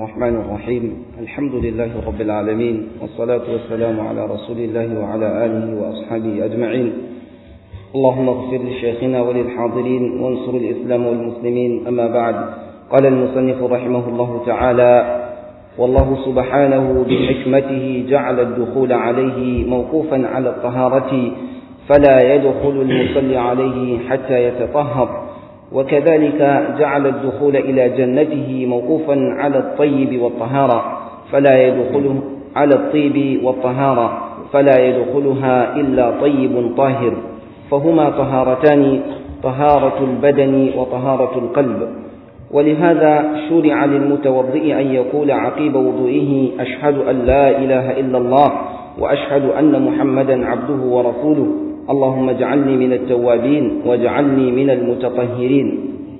الرحمن الرحيم الحمد لله رب العالمين والصلاة والسلام على رسول الله وعلى آله وأصحابه أجمعين اللهم اغفر لشيخنا وللحاضرين وانصر الإسلام والمسلمين أما بعد قال المصنف رحمه الله تعالى والله سبحانه بحكمته جعل الدخول عليه موقوفا على الطهارة فلا يدخل المصلي عليه حتى يتطهر وكذلك جعل الدخول إلى جنته موقوفا على الطيب والطهارة فلا يدخله على الطيب والطهارة فلا يدخلها إلا طيب طاهر فهما طهارتان طهارة البدن وطهارة القلب ولهذا شرع للمتوضئ أن يقول عقيب وضوئه أشهد أن لا إله إلا الله وأشهد أن محمدا عبده ورسوله اللهم اجعلني من التوابين واجعلني من المتطهرين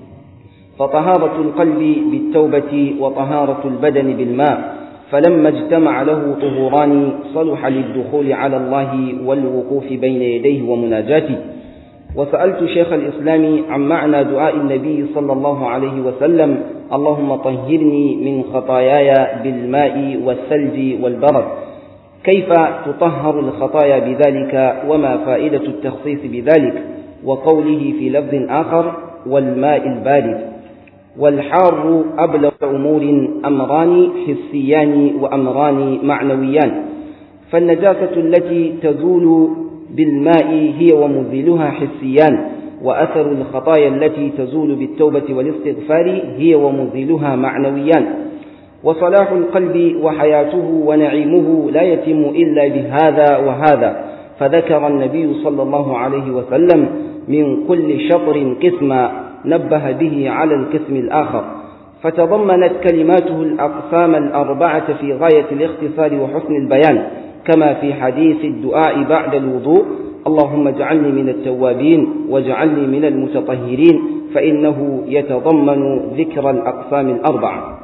فطهارة القلب بالتوبة وطهارة البدن بالماء فلما اجتمع له طهوران صلح للدخول على الله والوقوف بين يديه ومناجاته وسألت شيخ الإسلام عن معنى دعاء النبي صلى الله عليه وسلم اللهم طهرني من خطاياي بالماء والثلج والبرد كيف تطهر الخطايا بذلك وما فائدة التخصيص بذلك وقوله في لفظ آخر والماء البارد والحار أبلغ أمور أمران حسيان وأمران معنويان فالنجاسة التي تزول بالماء هي ومزيلها حسيان وأثر الخطايا التي تزول بالتوبة والاستغفار هي ومزيلها معنويان وصلاح القلب وحياته ونعيمه لا يتم إلا بهذا وهذا فذكر النبي صلى الله عليه وسلم من كل شطر قسما نبه به على القسم الآخر فتضمنت كلماته الأقسام الأربعة في غاية الاختصار وحسن البيان كما في حديث الدعاء بعد الوضوء اللهم اجعلني من التوابين واجعلني من المتطهرين فإنه يتضمن ذكر الأقسام الأربعة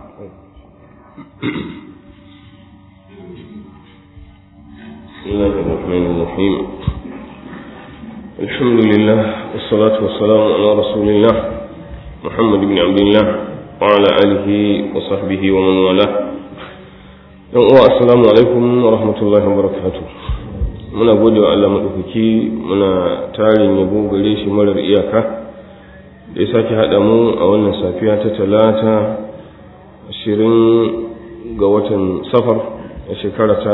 بسم الله الرحمن الرحيم الحمد لله والصلاة والسلام على رسول الله محمد بن عبد الله وعلى آله وصحبه ومن والاه السلام عليكم ورحمة الله وبركاته muna gode wa Allah maɗaukaki muna tarin yabo gare shi marar iyaka da ya sake haɗa mu a wannan safiya ta talata ashirin ga watan safar a shekara ta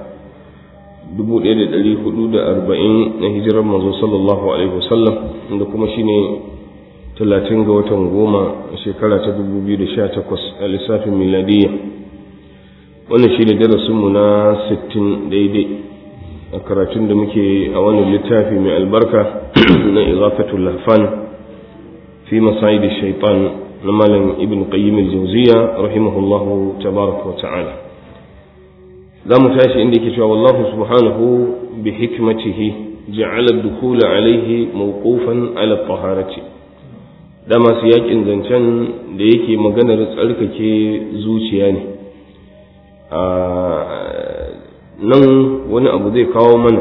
1440 na hijirar manzo sallallahu alaihi wasallam da kuma shine 30 ga watan goma a shekara ta 2018 a lissafin miladiyya wannan shi ne darasinmu na 60 daidai a karatun da muke a wannan littafi mai albarka na izafatul lahfan fi masayid shaitan na malam ibn qayyim al-jawziya rahimahullahu tabaraka wa ta'ala za mu tashi inda yake cewa wallahu subhanahu bi hikmatihi ja'ala ad-dukhul alayhi mawqufan ala at-taharati da masu yakin zancen da yake maganar tsarkake zuciya ne a nan wani abu zai kawo mana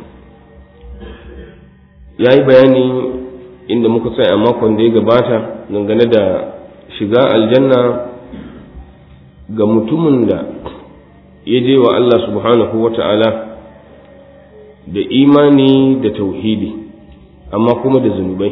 ya yi bayani inda muka tsaya a makon da ya gabata dangane da shiga aljanna ga mutumin da ya je wa Allah subhanahu wa ta'ala da imani da tauhidi amma kuma da zunubai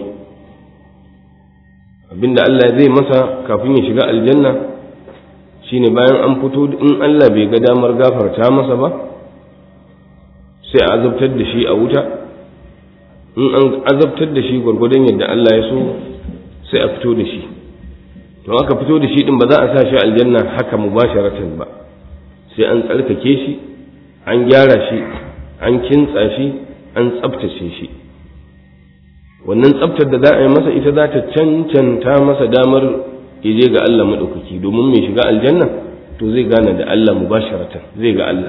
abinda Allah zai masa kafin ya shiga aljanna shine bayan an fito in Allah bai ga damar gafarta masa ba sai a azabtar da shi a wuta in an azabtar da shi gwargwadon yadda Allah ya so sai a fito da shi to aka fito da shi din ba za a sa shi aljanna haka mubasharatan ba sai an tsarkake shi an gyara shi an kintsa shi an tsabtace shi wannan tsabtar da za a yi masa ita za ta cancanta masa damar je ga Allah maɗaukaki domin mai shiga aljanna to zai gane da Allah mubasharatan zai ga Allah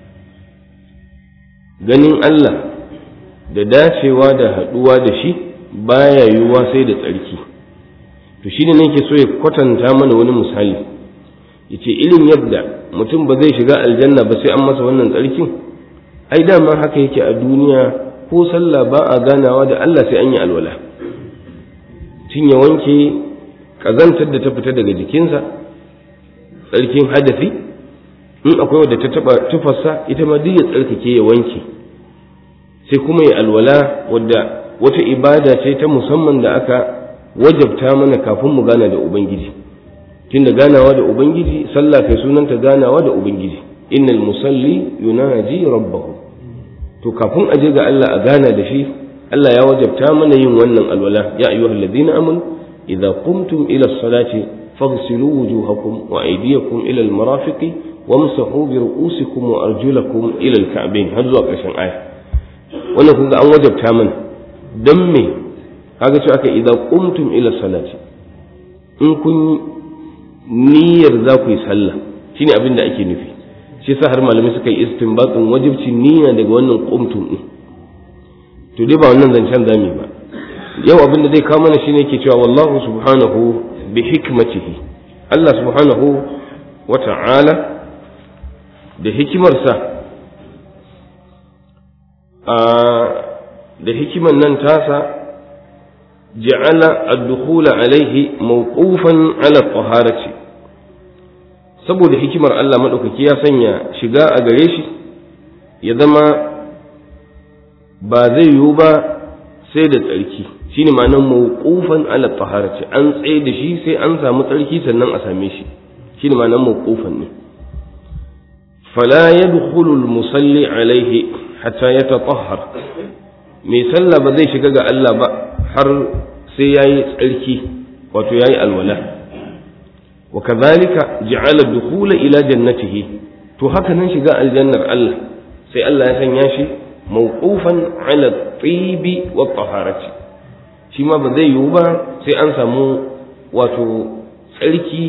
ganin Allah da dacewa da haɗuwa da shi baya yiwuwa sai da tsarki to shi ne nake so ya kwatanta mana wani misali yace irin yadda mutum ba zai shiga aljanna ba sai an masa wannan tsarkin ai dama haka yake a duniya ko sallah ba a ganawa da Allah sai an yi alwala tun ya wanke ƙazantar da ta fita daga jikinsa tsarkin hadafi in akwai wadda ta taba tufarsa ita ma duk ya tsarkake ya wanke sai kuma ya alwala wadda wata ibada ce ta musamman da aka wajabta mana kafin mu gana da ubangiji tunda ganawa da ubangiji sallah kai sunanta ganawa da ubangiji innal musalli yunaji rabbahu to kafin a je ga Allah a gana da shi Allah ya wajabta mana yin wannan alwala ya ayyuhal ladina amanu idza qumtum ila as-salati faghsilu wujuhakum wa aydiyakum ila al-marafiqi wamsahu bi ru'usikum wa arjulakum ila al-ka'bayn har zuwa ƙarshen aya wannan kun ga an wajabta mana dan me kaga cewa aka idza qumtum ila salati in kun niyyar za ku yi sallah shine abin da ake nufi shi yasa har malamai suka yi istinbatin wajibcin niyya daga wannan qumtum din to dai ba wannan zancen zami ba yau abin da zai kawo mana shine yake cewa wallahu subhanahu bi hikmatihi Allah subhanahu wa ta'ala da hikimarsa da hikiman nan tasa ja'ala ad-dukhula alaihi mawqufan ala taharati saboda hikimar Allah madaukaki ya sanya shiga a gare shi ya zama ba zai yiwu ba sai da tsarki shine ma'anar mawqufan ala taharati an tsaye da shi sai an samu tsarki sannan a same shi shine ma'anar mawqufan ne fala yadkhulu al-musalli alaihi hatta yatatahhar mai sallah ba zai shiga ga Allah ba har sai yayi tsarki wato yayi alwala wa kadhalika ja'ala dukhula ila jannatihi to haka nan shiga aljannar Allah sai Allah ya sanya shi mawqufan ala tibi wa taharati shi ma ba zai yiwu ba sai an samu wato tsarki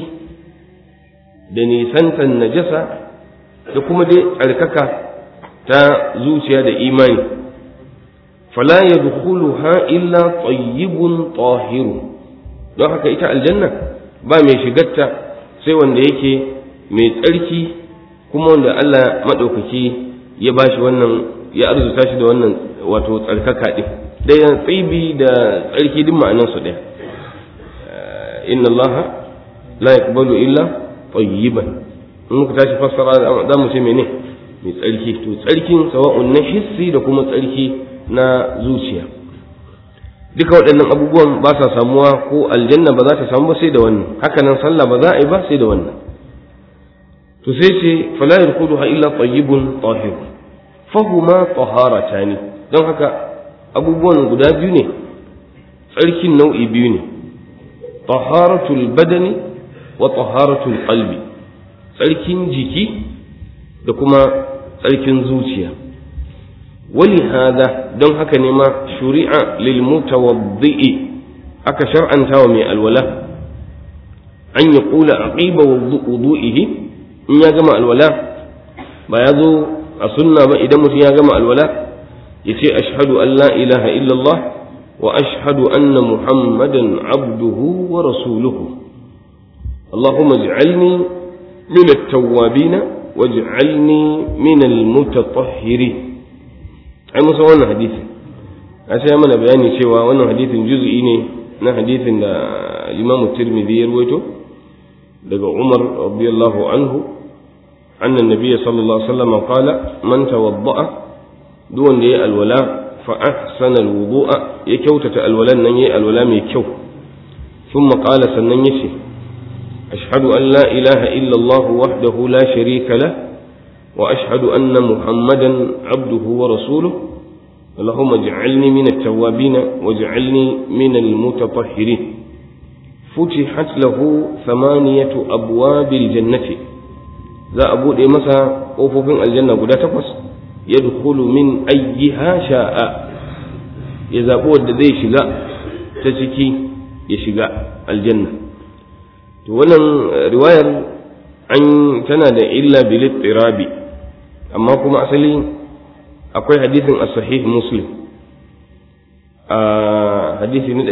da nisantan najasa da kuma dai tsarkaka ta zuciya da imani fala yadkhuluha illa tayyibun tahiru don haka ita aljanna ba mai shigarta sai wanda yake mai tsarki kuma wanda Allah maɗaukaki ya bashi wannan ya arzuta shi da wannan wato tsarkaka ɗin ɗaya tsibi da tsarki duk ma'anansu ɗaya inna Allah la yaqbalu illa tayyiban in muka tashi fassara za mu ce mene mai tsarki to tsarkin sawa'un na hissi da kuma tsarki na zuciya duka waɗannan abubuwan ba sa samuwa ko aljanna ba za ta samu ba sai da wannan haka nan sallah ba za a yi ba sai da wannan to sai ce fala yarkuduha illa tayyibun tahir fahuma taharatani don haka abubuwan guda biyu ne tsarkin nau'i biyu ne taharatul badani wa taharatul qalbi tsarkin jiki da kuma tsarkin zuciya wali hada don haka ne ma shuri'a lil mutawaddi'i aka shar'anta wa mai alwala an ya kula aqiba wudu'ihi in ya gama alwala ba ya zo a sunna ba idan mutum ya gama alwala ya ce ashhadu an la ilaha illallah wa ashhadu anna muhammadan abduhu wa rasuluhu اللهم اجعلني من التوابين واجعلني من المتطهرين ai musa wannan hadisi a sai mana bayani cewa wannan hadisin juz'i ne na hadisin da Imam Tirmidhi ya rawaito daga Umar radiyallahu anhu anna nabiyyi sallallahu alaihi wasallam qala man tawadda'a duk wanda yayi alwala fa ahsana alwudu'a ya kyautata alwalan nan yayi alwala mai kyau thumma qala sannan yace ashhadu an la ilaha illa Allah wahdahu la sharika lahu وأشهد أن محمدا عبده ورسوله اللهم اجعلني من التوابين واجعلني من المتطهرين فتحت له ثمانية أبواب الجنة ذا أبو دي مسا أوفوفين الجنة قد تقص يدخل من أيها شاء إذا قوة ذي شقاء تسكي يشقاء الجنة wannan riwayar an tana da illa bil ittirabi amma kuma asali akwai hadisin as-sahih muslim a hadisi na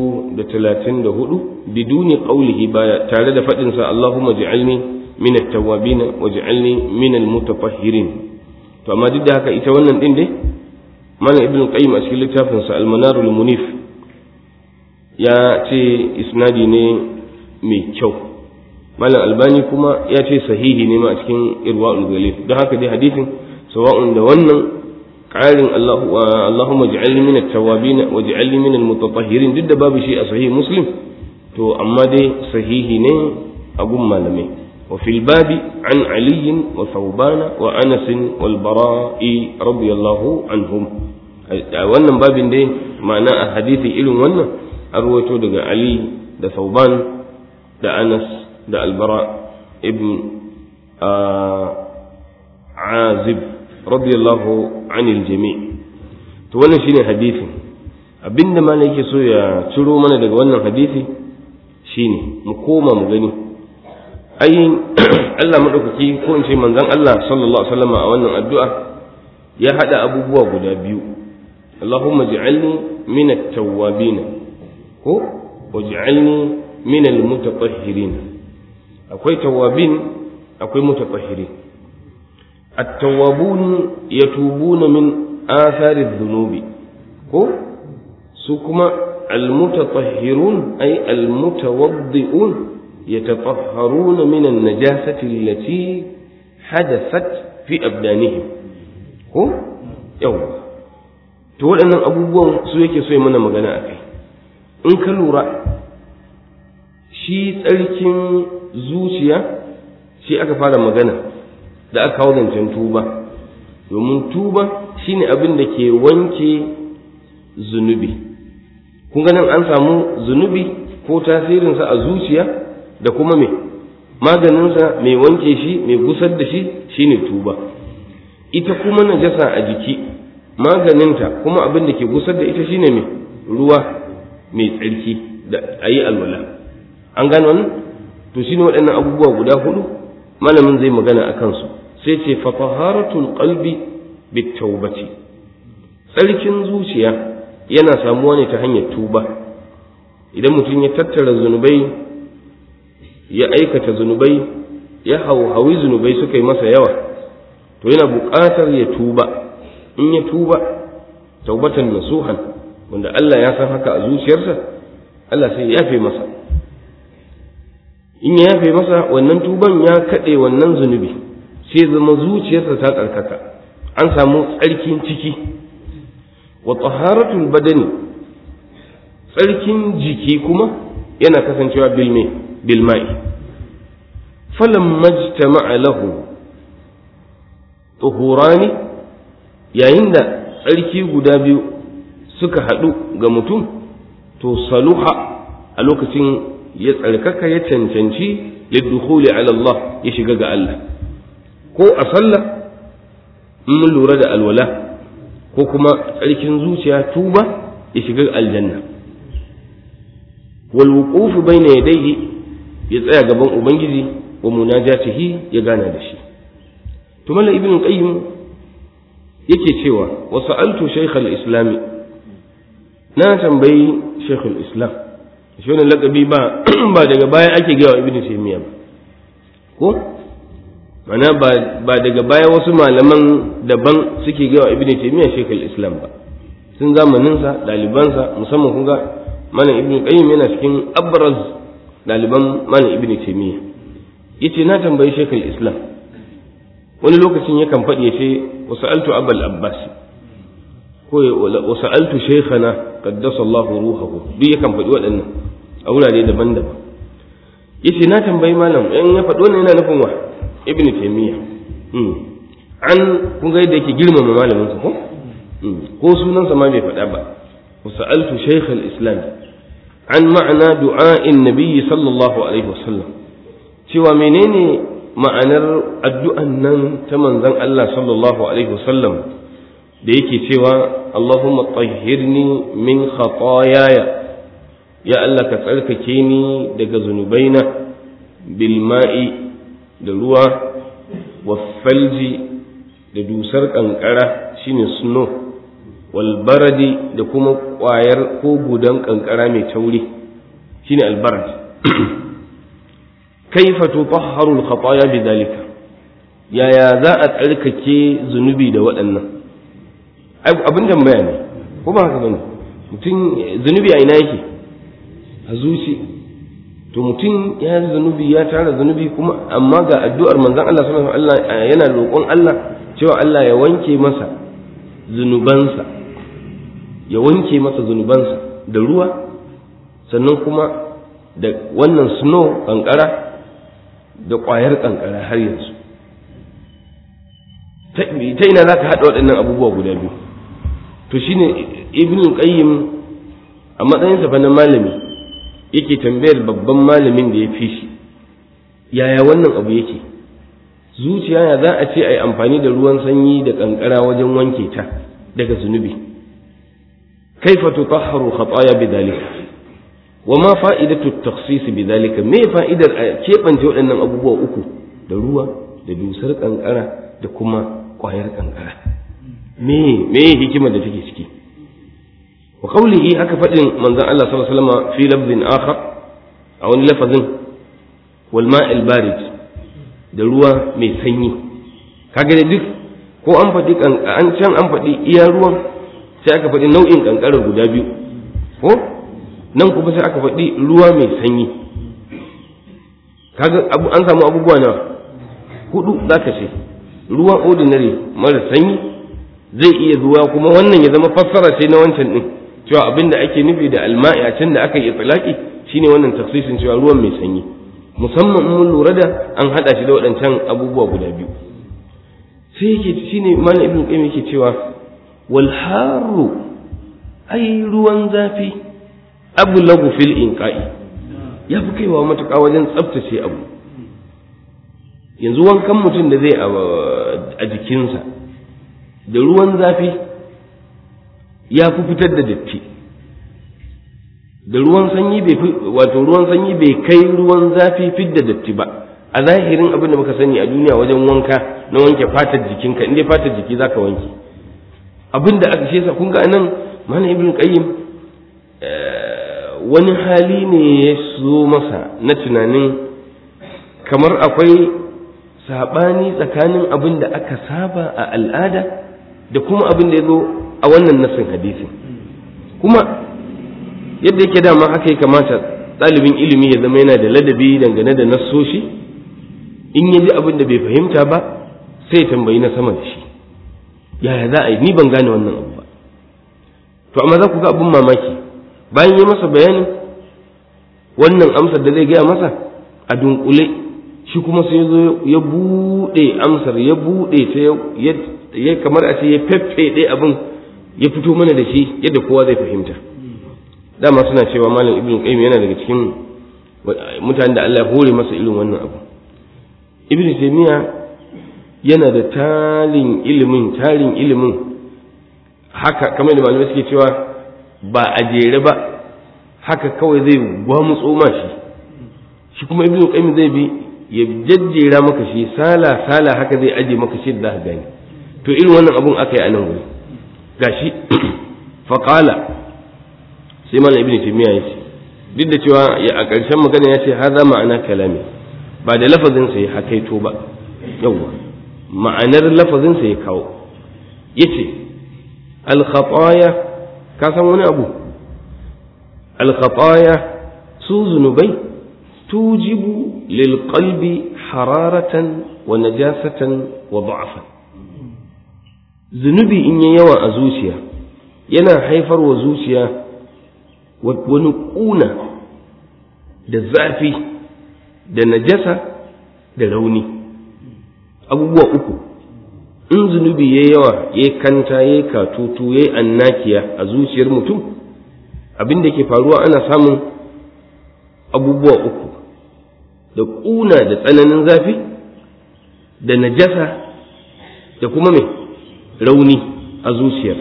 234 biduni qawlihi baya tare da fadin sa Allahumma ij'alni min at-tawwabin waj'alni min al-mutatahhirin to amma duk da haka ita wannan din dai mana ibn qayyim a cikin littafin sa al-manar al-munif ya ce isnadi ne mai kyau malam albani kuma ya ce sahihi ne ma a cikin irwa'ul galil don haka dai hadisin sawa'un da wannan ƙarin Allahumma ja'alni min at-tawwabin wa ja'alni min al-mutatahhirin duk da babu shi a sahih muslim to amma dai sahihi ne a gun malamai wa fil babi an ali wa thawban wa anas wal bara'i radiyallahu anhum a wannan babin dai ma'ana a hadisi irin wannan an ruwaito daga ali da thawban da anas da albara ibn azib radiyallahu anil jami' to wannan shine hadisin abinda malam yake so ya ciro mana daga wannan hadisi shine mu koma mu gani ai Allah madaukaki ko in ce manzon Allah sallallahu alaihi wasallam a wannan addu'a ya hada abubuwa guda biyu Allahumma ij'alni min at-tawwabin ko waj'alni min al-mutatahhirin akwai tawwabin akwai mutatahhirin at-tawwabun yatubuna min athari adh-dhunubi ko su kuma al-mutatahhirun ay al-mutawaddi'un yatatahharuna min an-najasati allati hadathat fi abdanihim ko yawa to waɗannan abubuwan su yake so mana magana a kai in ka lura shi tsarkin zuciya shi aka fara magana da aka kawo zancen tuba domin tuba shine abin da ke wanke zunubi kun ganin an samu zunubi ko tasirinsa a zuciya da kuma me maganinsa mai wanke shi mai gusar da shi shine tuba ita kuma najasa a jiki maganinta kuma abin da ke gusar da ita shine mai ruwa mai tsarki da a yi alwala an gano wannan to shine waɗannan abubuwa guda hudu malamin zai magana a kansu sai ce fa taharatul qalbi bitawbati tsarkin zuciya yana samuwa ne ta hanyar tuba idan mutum ya tattara zunubai ya aikata zunubai ya hauhawi zunubai suka yi masa yawa to yana buƙatar ya tuba in ya tuba taubatan nasuhan wanda Allah ya san haka a zuciyarsa Allah sai ya yafe masa in ya yafe masa wannan tuban ya kaɗe wannan zunubi sai zama zuciyarsa ta tsarkaka an samu tsarkin ciki wa taharatul badani tsarkin jiki kuma yana kasancewa bilme bilma'i falam majtama'a lahu tuhurani yayin da tsarki guda biyu suka haɗu ga mutum to saluha a lokacin ya tsarkaka ya cancanci lidukhuli ala Allah ya shiga ga Allah ko a sallah in mun lura da alwala ko kuma tsarkin zuciya tuba ya shiga aljanna wal wuqufu bayna yadayhi ya tsaya gaban ubangiji wa munajatihi ya gana da shi to mala ibn qayyim yake cewa wa sa'altu shaykh al-islam na tambayi shaykh al-islam shi wannan lakabi ba ba daga baya ake gawa ibn taymiya ba ko mana ba ba daga baya wasu malaman daban suke gawa ibn taymiya shaykh al-islam ba sun zamanin sa daliban sa musamman kun ga malam ibn qayyim yana cikin abraz daliban malam ibn taymiya yace na tambayi shaykh al-islam wani lokacin yakan faɗi ya ce wasa'altu abal abbas ko wasa'altu shaykhana qaddasa Allah ruhahu duk yakan faɗi waɗannan a wurare daban-daban yace na tambayi malam in ya faɗi wannan yana nufin wa ibnu taymiya an kun ga yadda yake girmama malamin sa ko ko sunansa ma bai faɗa ba wasa'altu shaykh al-islam an ma'ana du'a'in nabiyyi sallallahu alaihi wasallam cewa menene ma'anar addu'an nan ta manzon Allah sallallahu Alaihi wasallam da yake cewa Allahumma tahhirni min khatayaya ya Allah ka tsarkake ni daga zunubaina bilma'i da ruwa falji da dusar ƙanƙara shine snow walbaradi da kuma ƙwayar ko gudan ƙanƙara mai tauri shine albarad kaifa tutahharu al-khataya bidhalika yaya za a tsarkake zunubi da waɗannan abin tambaya ne ko ba haka bane mutum zunubi a ina yake a zuci to mutum ya yi zunubi ya tara zunubi kuma amma ga addu'ar manzon Allah sallallahu alaihi wasallam yana roƙon Allah cewa Allah ya wanke masa zunubansa ya wanke masa zunubansa da ruwa sannan kuma da wannan snow kankara da ƙwayar kankara har yanzu ta ina za ka haɗa waɗannan abubuwa guda biyu to shine ibn qayyim a matsayinsa fa na malami yake tambayar babban malamin da ya fi shi yaya wannan abu yake zuciya ya za a ce a yi amfani da ruwan sanyi da kankara wajen wanke ta daga zunubi kaifa tutahharu khataya bidhalika wa ma fa'idatu at-takhsis bidhalika me fa'idar a kebance waɗannan abubuwa uku da ruwa da dusar kankara da kuma ƙwayar kankara me me hikimar da take ciki wa qawlihi haka faɗin manzon Allah sallallahu alaihi wasallam fi lafzin akhar a wani lafazin wal ma'il barid da ruwa mai sanyi kaga duk ko an faɗi an can an faɗi iya ruwan sai aka faɗi nau'in kankarar guda biyu ko nan kuma sai aka faɗi ruwa mai sanyi kaga an samu abubuwa nawa hudu zaka ce ruwan ordinary mara sanyi zai iya zuwa kuma wannan ya zama fassara ce na wancan din cewa abin da ake nufi da alma'i a can da aka yi tsalaki shine wannan tafsirin cewa ruwan mai sanyi musamman in mun lura da an hada shi da waɗancan abubuwa guda biyu sai yake shine malam ibn qayyim yake cewa wal haru ai ruwan zafi ablagu fil inqa'i ya fi kaiwa matuƙa wajen tsaftace abu yanzu wankan mutum da zai a jikinsa da ruwan zafi ya fi fitar da datti da ruwan sanyi bai fi wato ruwan sanyi bai kai ruwan zafi fidda datti ba a zahirin abin da muka sani a duniya wajen wanka na wanke fatar jikinka in dai fatar jiki zaka wanke abin da aka shesa kun ga nan mana ibn qayyim wani hali ne ya so masa na tunanin kamar akwai sabani tsakanin abin da aka saba a al'ada da kuma abin da ya zo a wannan nasin hadisin kuma yadda yake dama haka ya kamata ɗalibin ilimi ya zama yana da ladabi dangane da nassoshi in ya ji abin da bai fahimta ba sai ya tambayi na sama da shi yaya za a yi ni ban gane wannan abu ba to amma za ku ga abin mamaki bayan ya masa bayanin wannan amsar da zai gaya masa a dunkule shi kuma sai zo ya buɗe amsar ya buɗe ta ya kamar a ce ya feffeɗe abin ya fito mana da shi yadda kowa zai fahimta dama suna cewa malam ibn qayyim yana daga cikin mutanen da Allah ya hore masa irin wannan abu ibn taymiya yana da tarin ilimin tarin ilimin haka kamar da malamai suke cewa ba a jere ba haka kawai zai gwamutso ma shi shi kuma ibn qayyim zai bi ya jajjera maka shi sala sala haka zai aje maka shi da gani to irin wannan abun aka yi a nan wuri gashi faqala sai malam ibn taymiya ya ce duk da cewa a ƙarshen magana ya ce haza ma'ana kalami ba da lafazin sa ya hakaito ba yawa ma'anar lafazin sa ya kawo yace al khataya ka san wani abu al khataya su zunubai tujibu lil qalbi hararatan wa najasatan wa da'afan zunubi in yi yawa a zuciya yana haifar wa zuciya wani ƙuna da zafi da najasa da rauni abubuwa uku in zunubi ya yawa ya kanta ya katutu ya annakiya a zuciyar mutum abin da ke faruwa ana samun abubuwa uku da ƙuna da tsananin zafi da najasa da kuma mai rauni a zuciyar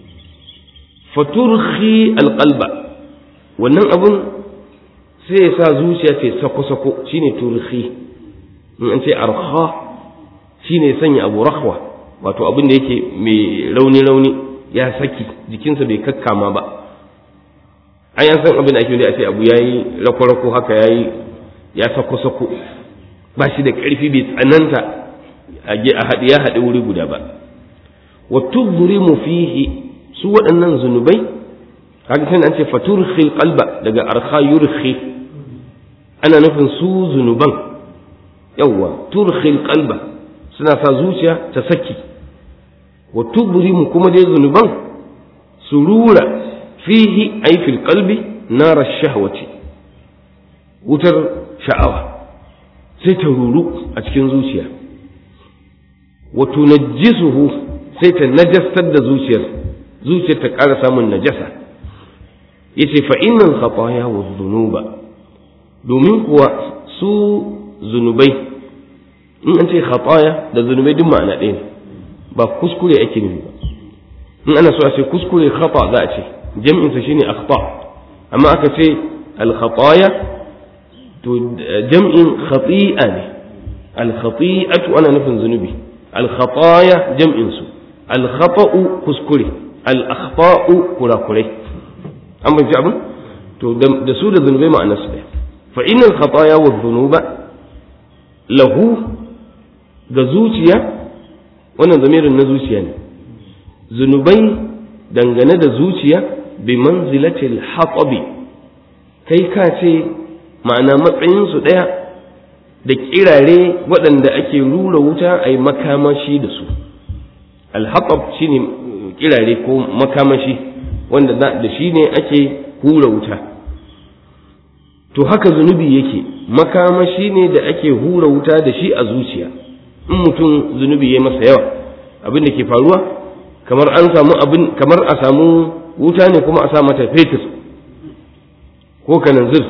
faturhi alƙalba wannan abun sai ya sa zuciya ce sako-sako shine turhi in an ce arha shine sanya abu rahwa wato abin da yake mai rauni-rauni ya saki jikinsa bai kakkama ba an yan san abin da ake a ce abu ya yi rako-rako haka ya yi ya sako-sako ba shi da ƙarfi bai tsananta a haɗe ya haɗe wuri guda ba wa tudrimu fihi su waɗannan zunubai kaga sai an ce faturkhil qalba daga arkha yurkhi ana nufin su zunuban yawwa turkhil qalba suna sa zuciya ta saki wa tubrimu kuma dai zunuban su rura fihi ay fil qalbi nar shahwati wutar sha'awa sai ta ruru a cikin zuciya wa tunajjisuhu sai ta najastar da zuciyar zuciyar ta ƙara samun najasa yace fa innal khataya wa dhunuba domin kuwa su zunubai in an ce khataya da zunubai duk ma'ana ɗaya ne ba kuskure ake nufi ba in ana so a ce kuskure khata za a ce jam'in sa shine akhta amma aka ce al khataya to jam'in khati'a ne al khati'atu ana nufin zunubi al khataya jam'in su al khata'u kuskure al akhta'u kurakurai an bai abin to da su da zunubai ma'anar su ɗaya fa innal khataya wa dhunuba lahu ga zuciya wannan zamirin na zuciya ne zunubai dangane da zuciya bi manzilatil hatabi kai ka ce ma'ana matsayinsu ɗaya da kirare waɗanda ake rura wuta a yi makamashi da su alhatab shi ne kirare ko makamashi wanda da shi ne ake hura wuta to haka zunubi yake makamashi ne da ake hura wuta da shi a zuciya in mutum zunubi ya masa yawa abin da ke faruwa kamar an samu abin kamar a samu wuta ne kuma a sa mata fetur ko kananzir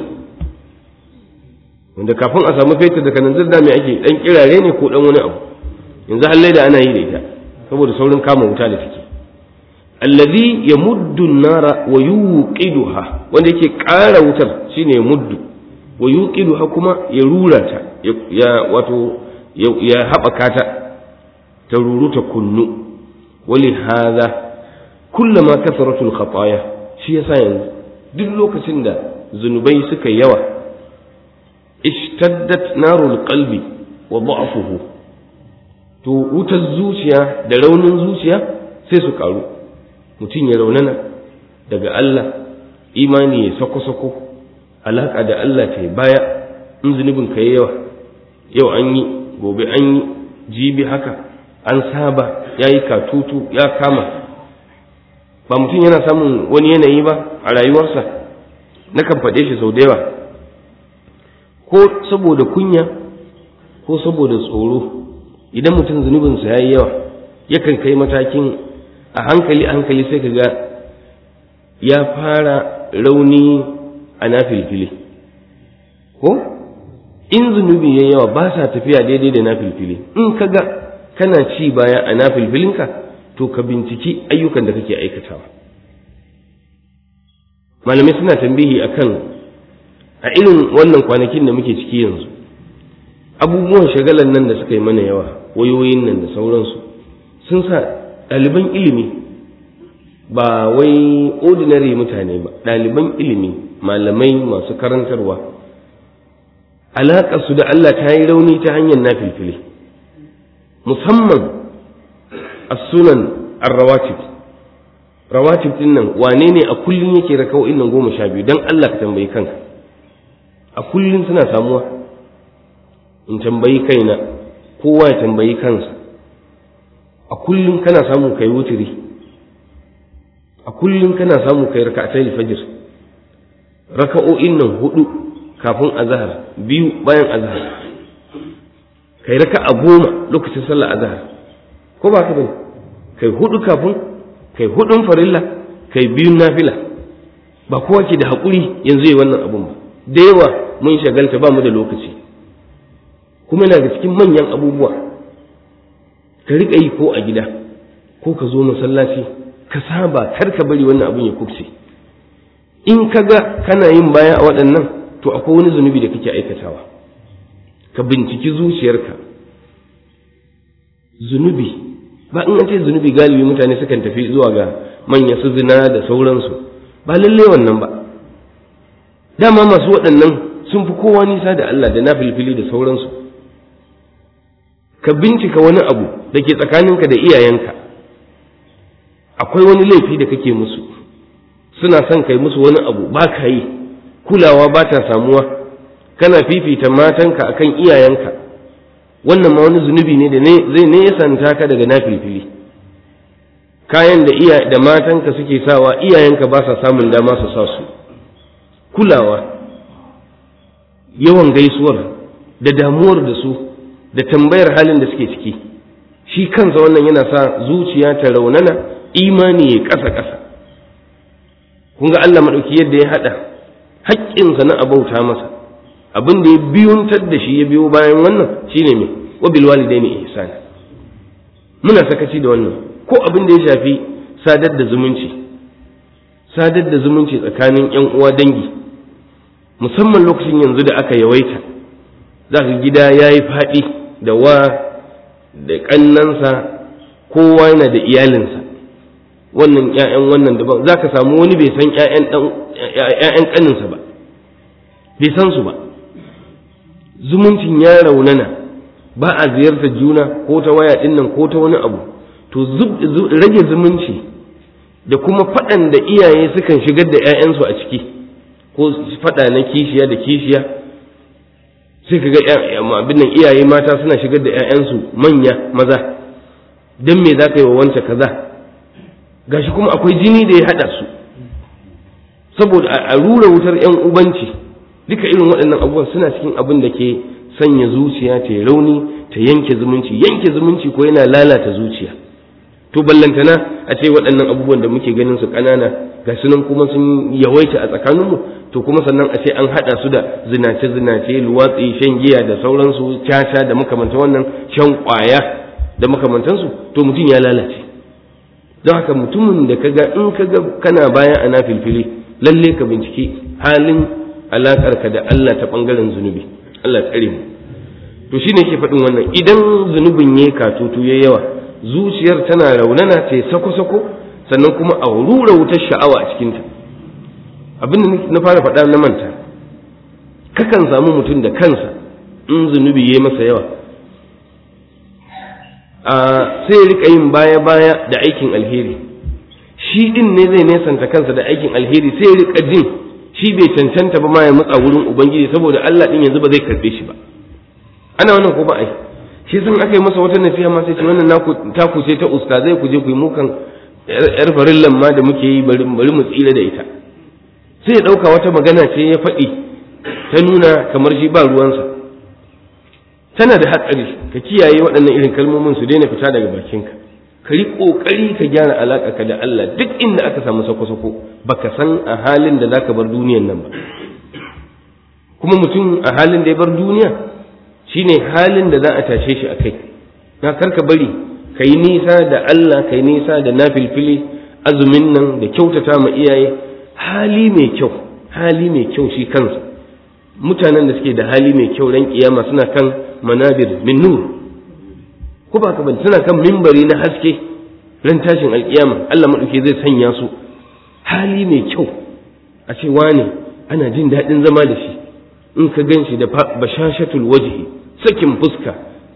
wanda kafin a samu fetur da kananzir da mai ake dan kirare ne ko dan wani abu yanzu halle da ana yi da ita saboda saurin kama wuta da take allazi yamuddu an-nara wa yuqiduha wanda yake ƙara wutar shine yamuddu wa yuqiduha kuma ya rura ta ya wato ya haɓaka ta ta ruru ta kunnu wali hadha kullama kasaratul khataya shi yasa yanzu duk lokacin da zunubai suka yawa ishtaddat narul qalbi wa da'fuhu to wutar zuciya da raunin zuciya sai su karu mutum ya raunana daga Allah imani ya sako-sako alaƙa da Allah ta baya in zunubin ka yawa yau an yi gobe an yi jibi haka an saba ya yi katutu ya kama ba mutum yana samun wani yanayi ba a rayuwarsa na kan faɗe shi sau da yawa ko saboda kunya ko saboda tsoro idan mutum zunubinsa ya yi yawa yakan kai matakin a hankali a hankali sai ka ga ya fara rauni a nafilfili ko in zunubi ya yawa ba sa tafiya daidai da nafilfili in ka ga kana ci baya a nafilfilinka to ka binciki ayyukan da kake aikatawa malamai suna tambihi akan a irin wannan kwanakin da muke ciki yanzu abubuwan shagalan nan da suka yi mana yawa wayoyin nan da sauransu sun sa ɗaliban ilimi ba wai ordinary mutane ba ɗaliban ilimi malamai masu karantarwa alaƙarsu da Allah ta yi rauni ta hanyar na filfili musamman a sunan arrawatib rawatib din nan wane ne a kullum yake raka'o'in nan goma sha biyu don Allah ka tambayi kanka a kullum suna samuwa in tambayi kaina kowa ya tambayi kansa a kullum kana samu kai wutiri a kullum kana samu kai raka'atai fajr raka'o'in nan hudu kafin azhar biyu bayan azhar kai raka'a goma lokacin sallar azhar ko ba ka bane kai hudu kafin kai hudun farilla kai biyun nafila ba kowa ke da haƙuri yanzu yi wannan abun ba da yawa mun shagalta ba mu da lokaci kuma yana da cikin manyan abubuwa ka riƙa yi ko a gida ko ka zo masallaci ka saba kar ka bari wannan abin ya kubce in ka ga kana yin baya a waɗannan to akwai wani zunubi da kake aikatawa ka binciki zuciyarka zunubi ba in an ce zunubi galibi mutane sukan tafi zuwa ga manya su zina da sauransu ba lalle wannan ba dama masu waɗannan sun fi kowa nisa da Allah da na filfili da sauransu ka bincika wani abu da ke tsakaninka da iyayenka akwai wani laifi da kake musu suna son kai musu wani abu ba ka yi kulawa ba ta samuwa kana fifita matanka akan iyayenka wannan ma wani zunubi ne da zai nesanta ka daga nafilfili kayan da iya da matanka suke sawa iyayenka ba sa samun dama su sa su kulawa yawan gaisuwar da damuwar da su da tambayar halin da suke ciki shi kansa wannan yana sa zuciya ta raunana imani ya ƙasa ƙasa kun ga Allah maɗauki yadda ya haɗa haƙƙinsa na abauta masa abin da ya biyuntar da shi ya biyo bayan wannan shine me wa bil walidaini ihsana muna sakaci da wannan ko abin da ya shafi sadar da zumunci sadar da zumunci tsakanin yan uwa dangi musamman lokacin yanzu da aka yawaita za ka gida ya yi faɗi da wa da ƙannansa kowa yana da iyalinsa wannan ‘ya'yan wannan daban za ka samu wani bai san ‘ya'yan ƙaninsa ba bai san su ba zumuncin ya raunana ba a ziyartar juna ko ta waya ɗin nan ko ta wani abu to rage zumunci da kuma faɗan da iyaye sukan shigar da ‘ya'yansu a ciki ko faɗa na kishiya da kishiya sai ka ga abin nan iyaye mata suna shigar da 'ya'yansu manya maza don me za ka yi wa wance kaza gashi kuma akwai jini da ya haɗa su saboda a rura wutar 'yan ubanci duka irin waɗannan abubuwan suna cikin abin da ke sanya zuciya ta rauni ta yanke zumunci yanke zumunci ko yana lalata zuciya to ballantana a ce waɗannan abubuwan da muke ganin su ƙanana ga sunan kuma sun yawaita a tsakaninmu to kuma sannan a ce an haɗa su da zinace-zinace luwatsi shan giya da sauransu caca da makamantan wannan shan ƙwaya da makamantansu to mutum ya lalace don haka mutumin da kaga in kaga kana baya a nafilfili lalle ka binciki halin alaƙarka da Allah ta ɓangaren zunubi Allah tsare mu to shine ke faɗin wannan idan zunubin ya katutu ya yawa zuciyar tana raunana ta sako-sako sannan kuma a rura wutar sha'awa a cikinta abin da na fara faɗa na manta kakan samu mutum da kansa in zunubi ya masa yawa a sai rika yin baya-baya da aikin alheri shi din ne zai nesanta kansa da aikin alheri sai rika jin shi bai cancanta ba ma ya matsa wurin ubangiji saboda Allah din yanzu ba zai karbe shi ba ana wannan ko ba ai shi sun aka yi masa wata nasiha ma sai ce wannan naku taku ce ta ustazai ku je ku yi mukan yar farillan ma da muke yi bari bari mu tsira da ita sai ya dauka wata magana ce ya faɗi ta nuna kamar shi ba ruwansa tana da hatsari ka kiyaye waɗannan irin kalmomin su daina fita daga bakinka ka yi ƙoƙari ka gyara alaƙa ka da Allah duk inda aka samu sako-sako baka san a halin da zaka bar duniyan nan ba kuma mutum a halin da ya bar duniya shine halin da za a tashe shi a kai na karka bari ka yi nisa da Allah ka yi nisa da nafilfili azumin nan da kyautata ma iyaye hali mai kyau hali mai kyau shi kansa mutanen da suke da hali mai kyau ran kiyama suna kan manabir min nur ko ba ka bane suna kan mimbari na haske ran tashin alkiyama Allah madauke zai sanya su hali mai kyau a ce wane ana jin daɗin zama da shi in ka gan shi da bashashatul wajhi sakin fuska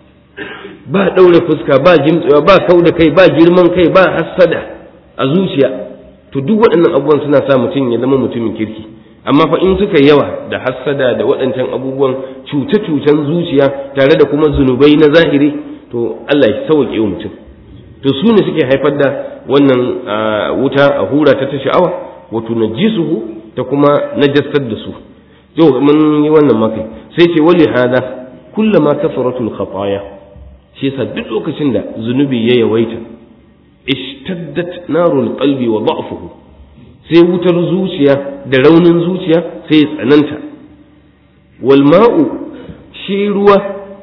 ba ɗaure fuska ba jimtsewa ba kau da kai ba girman kai ba hassada a zuciya to duk waɗannan abubuwan suna sa mutum ya zama mutumin kirki amma fa in suka yawa da hassada da waɗancan abubuwan cuce-cucen zuciya tare da kuma zunubai na zahiri to Allah ya sauke wa mutum to su ne suke haifar da wannan wuta a hura ta ta sha'awa wato najisuhu ta kuma najasar da su yau mun yi wannan makai sai ce wali hada kullama kasaratul khataya shi yasa duk lokacin da zunubi ya yawaita ishtaddat narul qalbi wa da'fuhu sai wutar zuciya da raunin zuciya sai ya tsananta wal ma'u shi ruwa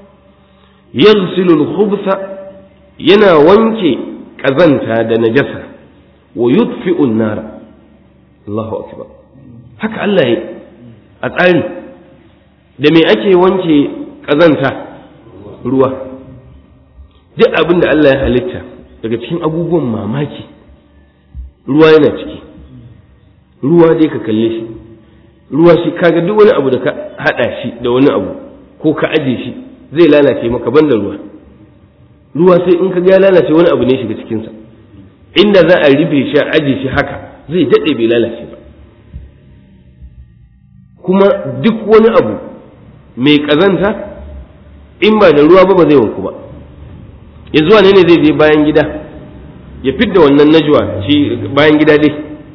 yaghsilu al-khubtha yana wanke kazanta da najasa wa yutfi'u an-nar Allahu akbar haka Allah ya a tsari da me ake wanke kazanta ruwa duk abin da Allah ya halitta daga cikin abubuwan mamaki ruwa yana ciki ruwa dai ka kalle shi ruwa shi kaga duk wani abu da ka hada shi da wani abu ko ka aje shi zai lalace maka banda ruwa ruwa sai in ka ga ya lalace wani abu ne shiga cikinsa inda za a rufe shi a aje shi haka zai daɗe bai lalace ba kuma duk wani abu mai kazanta in ba da ruwa ba ba zai wanku ba yanzu wane ne zai je bayan gida ya fidda wannan najwa shi bayan gida dai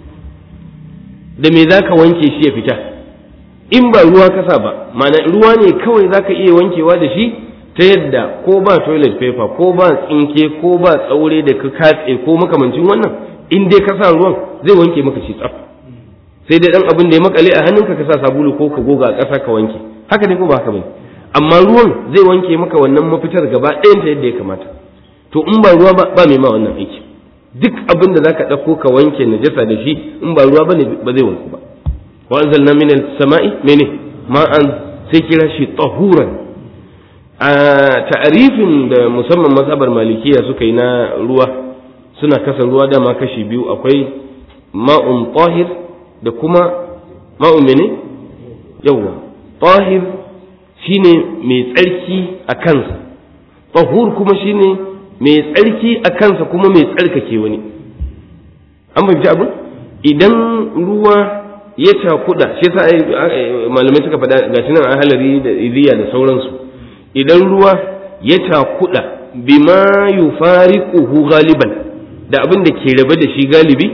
da me za ka wanke shi ya fita in ba ruwa kasa ba mana ruwa ne kawai za ka iya wankewa da shi ta yadda ko ba toilet paper ko ba tsinke ko ba tsaure da ka katse ko makamancin wannan in dai ka sa ruwan zai wanke maka shi tsaf sai dai dan abin da ya makale a hannunka ka sa sabulu ko ka goga a ƙasa ka wanke haka ne ko ba haka bane amma ruwan zai wanke maka wannan mafitar gaba ɗayan ta yadda ya kamata to in ba ruwa ba ba mai ma wannan aiki duk abin da zaka ɗauko ka wanke najasa da shi in ba ruwa bane ba zai wanku ba wa anzalna min as-sama'i mene ma'an sai kira shi tahuran a ta'arifin da musamman mazhabar malikiya suka yi na ruwa suna kasa ruwa dama kashi biyu akwai ma'un tahir da kuma ma'un mene yawwa tahir shine mai tsarki a kansa tahur kuma shine mai tsarki a kansa kuma mai tsarkake wani an fahimci abin idan ruwa ya cakuda shi yasa malamai suka faɗa gashi nan a halari da iziya da sauransu idan ruwa ya cakuda bima yufariquhu galiban da abin da ke rabe da shi galibi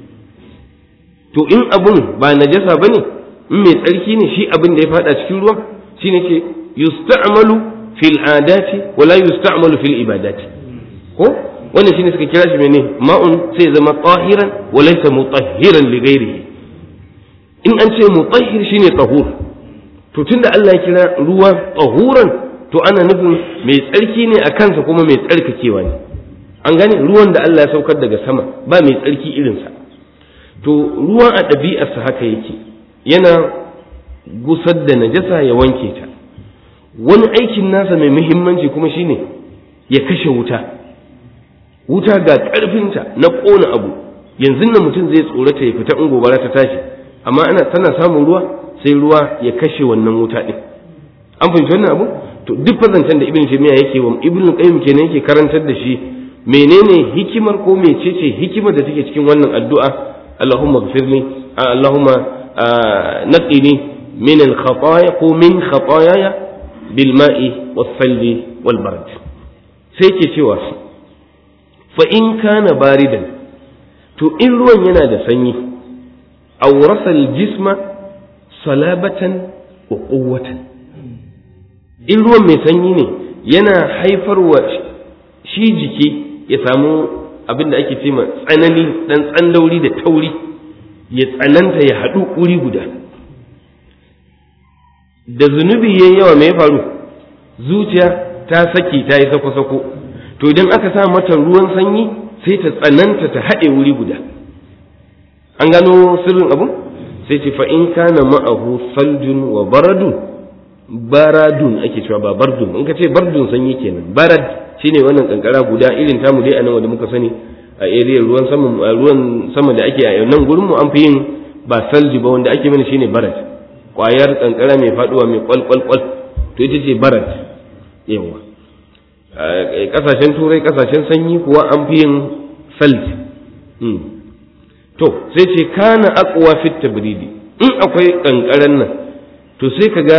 to in abun ba najasa bane in mai tsarki ne shi abin da ya fada cikin ruwa shine ce yusta'malu fil adati wala yusta'malu fil ibadati ko wannan shine suka kira shi mene ma'un sai zama tahiran wa laysa mutahhiran li ghairihi in an ce mutahhir shine tahur to tunda Allah ya kira ruwa tahuran to ana nufin mai tsarki ne a kansa kuma mai tsarkakewa ne an gane ruwan da Allah ya saukar daga sama ba mai tsarki irinsa to ruwan a ɗabi'arsa haka yake yana gusar da najasa ya wanke ta wani aikin nasa mai muhimmanci kuma shine ya kashe wuta wuta ga ƙarfinta na ƙona abu yanzu nan mutum zai tsorata ya fita in gobara ta tashi amma ana tana samun ruwa sai ruwa ya kashe wannan wuta ɗin an fahimci wannan abu to duk fazancen da ibn jami'a yake wa ibn qayyim kenan yake karantar da shi menene hikimar ko mecece hikimar da take cikin wannan addu'a Allahumma ghfirli Allahumma naqini min al-khataaya ko min khataaya bil ma'i was salji wal barad sai ke cewa fa in kana baridan to in ruwan yana da sanyi awrasa al-jisma salabatan wa quwwatan in ruwan mai sanyi ne yana haifarwa shi jiki ya samu abin da ake cema tsanani dan tsandauri da tauri ya tsananta ya haɗu wuri guda da zunubi yayi yawa mai faru zuciya ta saki ta yi sako-sako to idan aka sa mata ruwan sanyi sai ta tsananta ta haɗe wuri guda an gano sirrin abu sai ce fa in kana ma'ahu saljun wa baradun baradun ake cewa ba bardun in ka ce bardun sanyi kenan barad shine wannan kankara guda irin tamu dai anan wanda muka sani a area ruwan sama ruwan sama da ake a nan gurin mu an fi yin ba salji ba wanda ake mana shine barad kwayar kankara mai faduwa mai kwal kwal to ita ce barad yawa kasashen turai kasashen sanyi kuwa an fi yin salji to sai ce kana aqwa fit tabridi in akwai kankaran nan to sai kaga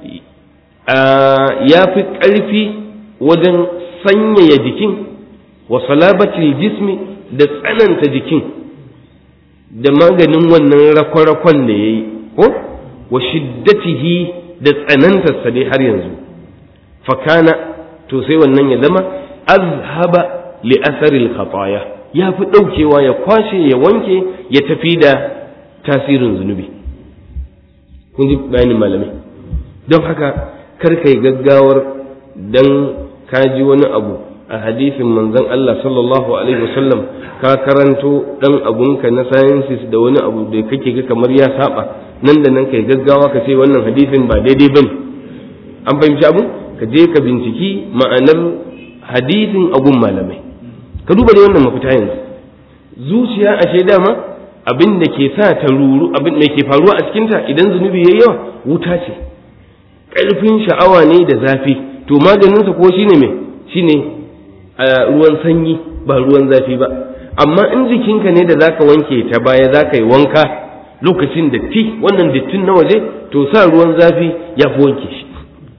ya fi ƙarfi wajen sanyaya jikin wa salabatil jismi da tsananta jikin da maganin wannan rakon-rakon da ya yi ko wa shiddatihi da tsanantarsa dai har yanzu fakana to sai wannan ya zama azhaba li asaril khataya ya fi ɗaukewa ya kwashe ya wanke ya tafi da tasirin zunubi kun ji bayanin malamai don haka kar ka yi gaggawar dan ka ji wani abu a hadisin manzon Allah sallallahu alaihi wasallam ka karanto dan abunka na sciences da wani abu da kake ga kamar ya saba nan da nan kai gaggawa ka ce wannan hadisin ba daidai bane an fahimci abu ka je ka binciki ma'anar hadisin abun malamai ka duba da wannan mafita yanzu zuciya ashe dama abin da ke sa ta ruru abin da ke faruwa a cikinta idan zunubi yayi yawa wuta ce ƙarfin sha'awa ne da zafi to maganinsa ko shine me shine ruwan sanyi ba ruwan zafi ba amma in jikinka ne da zaka wanke ta baya zaka yi wanka lokacin datti wannan dattin na waje to sa ruwan zafi ya fi wanke shi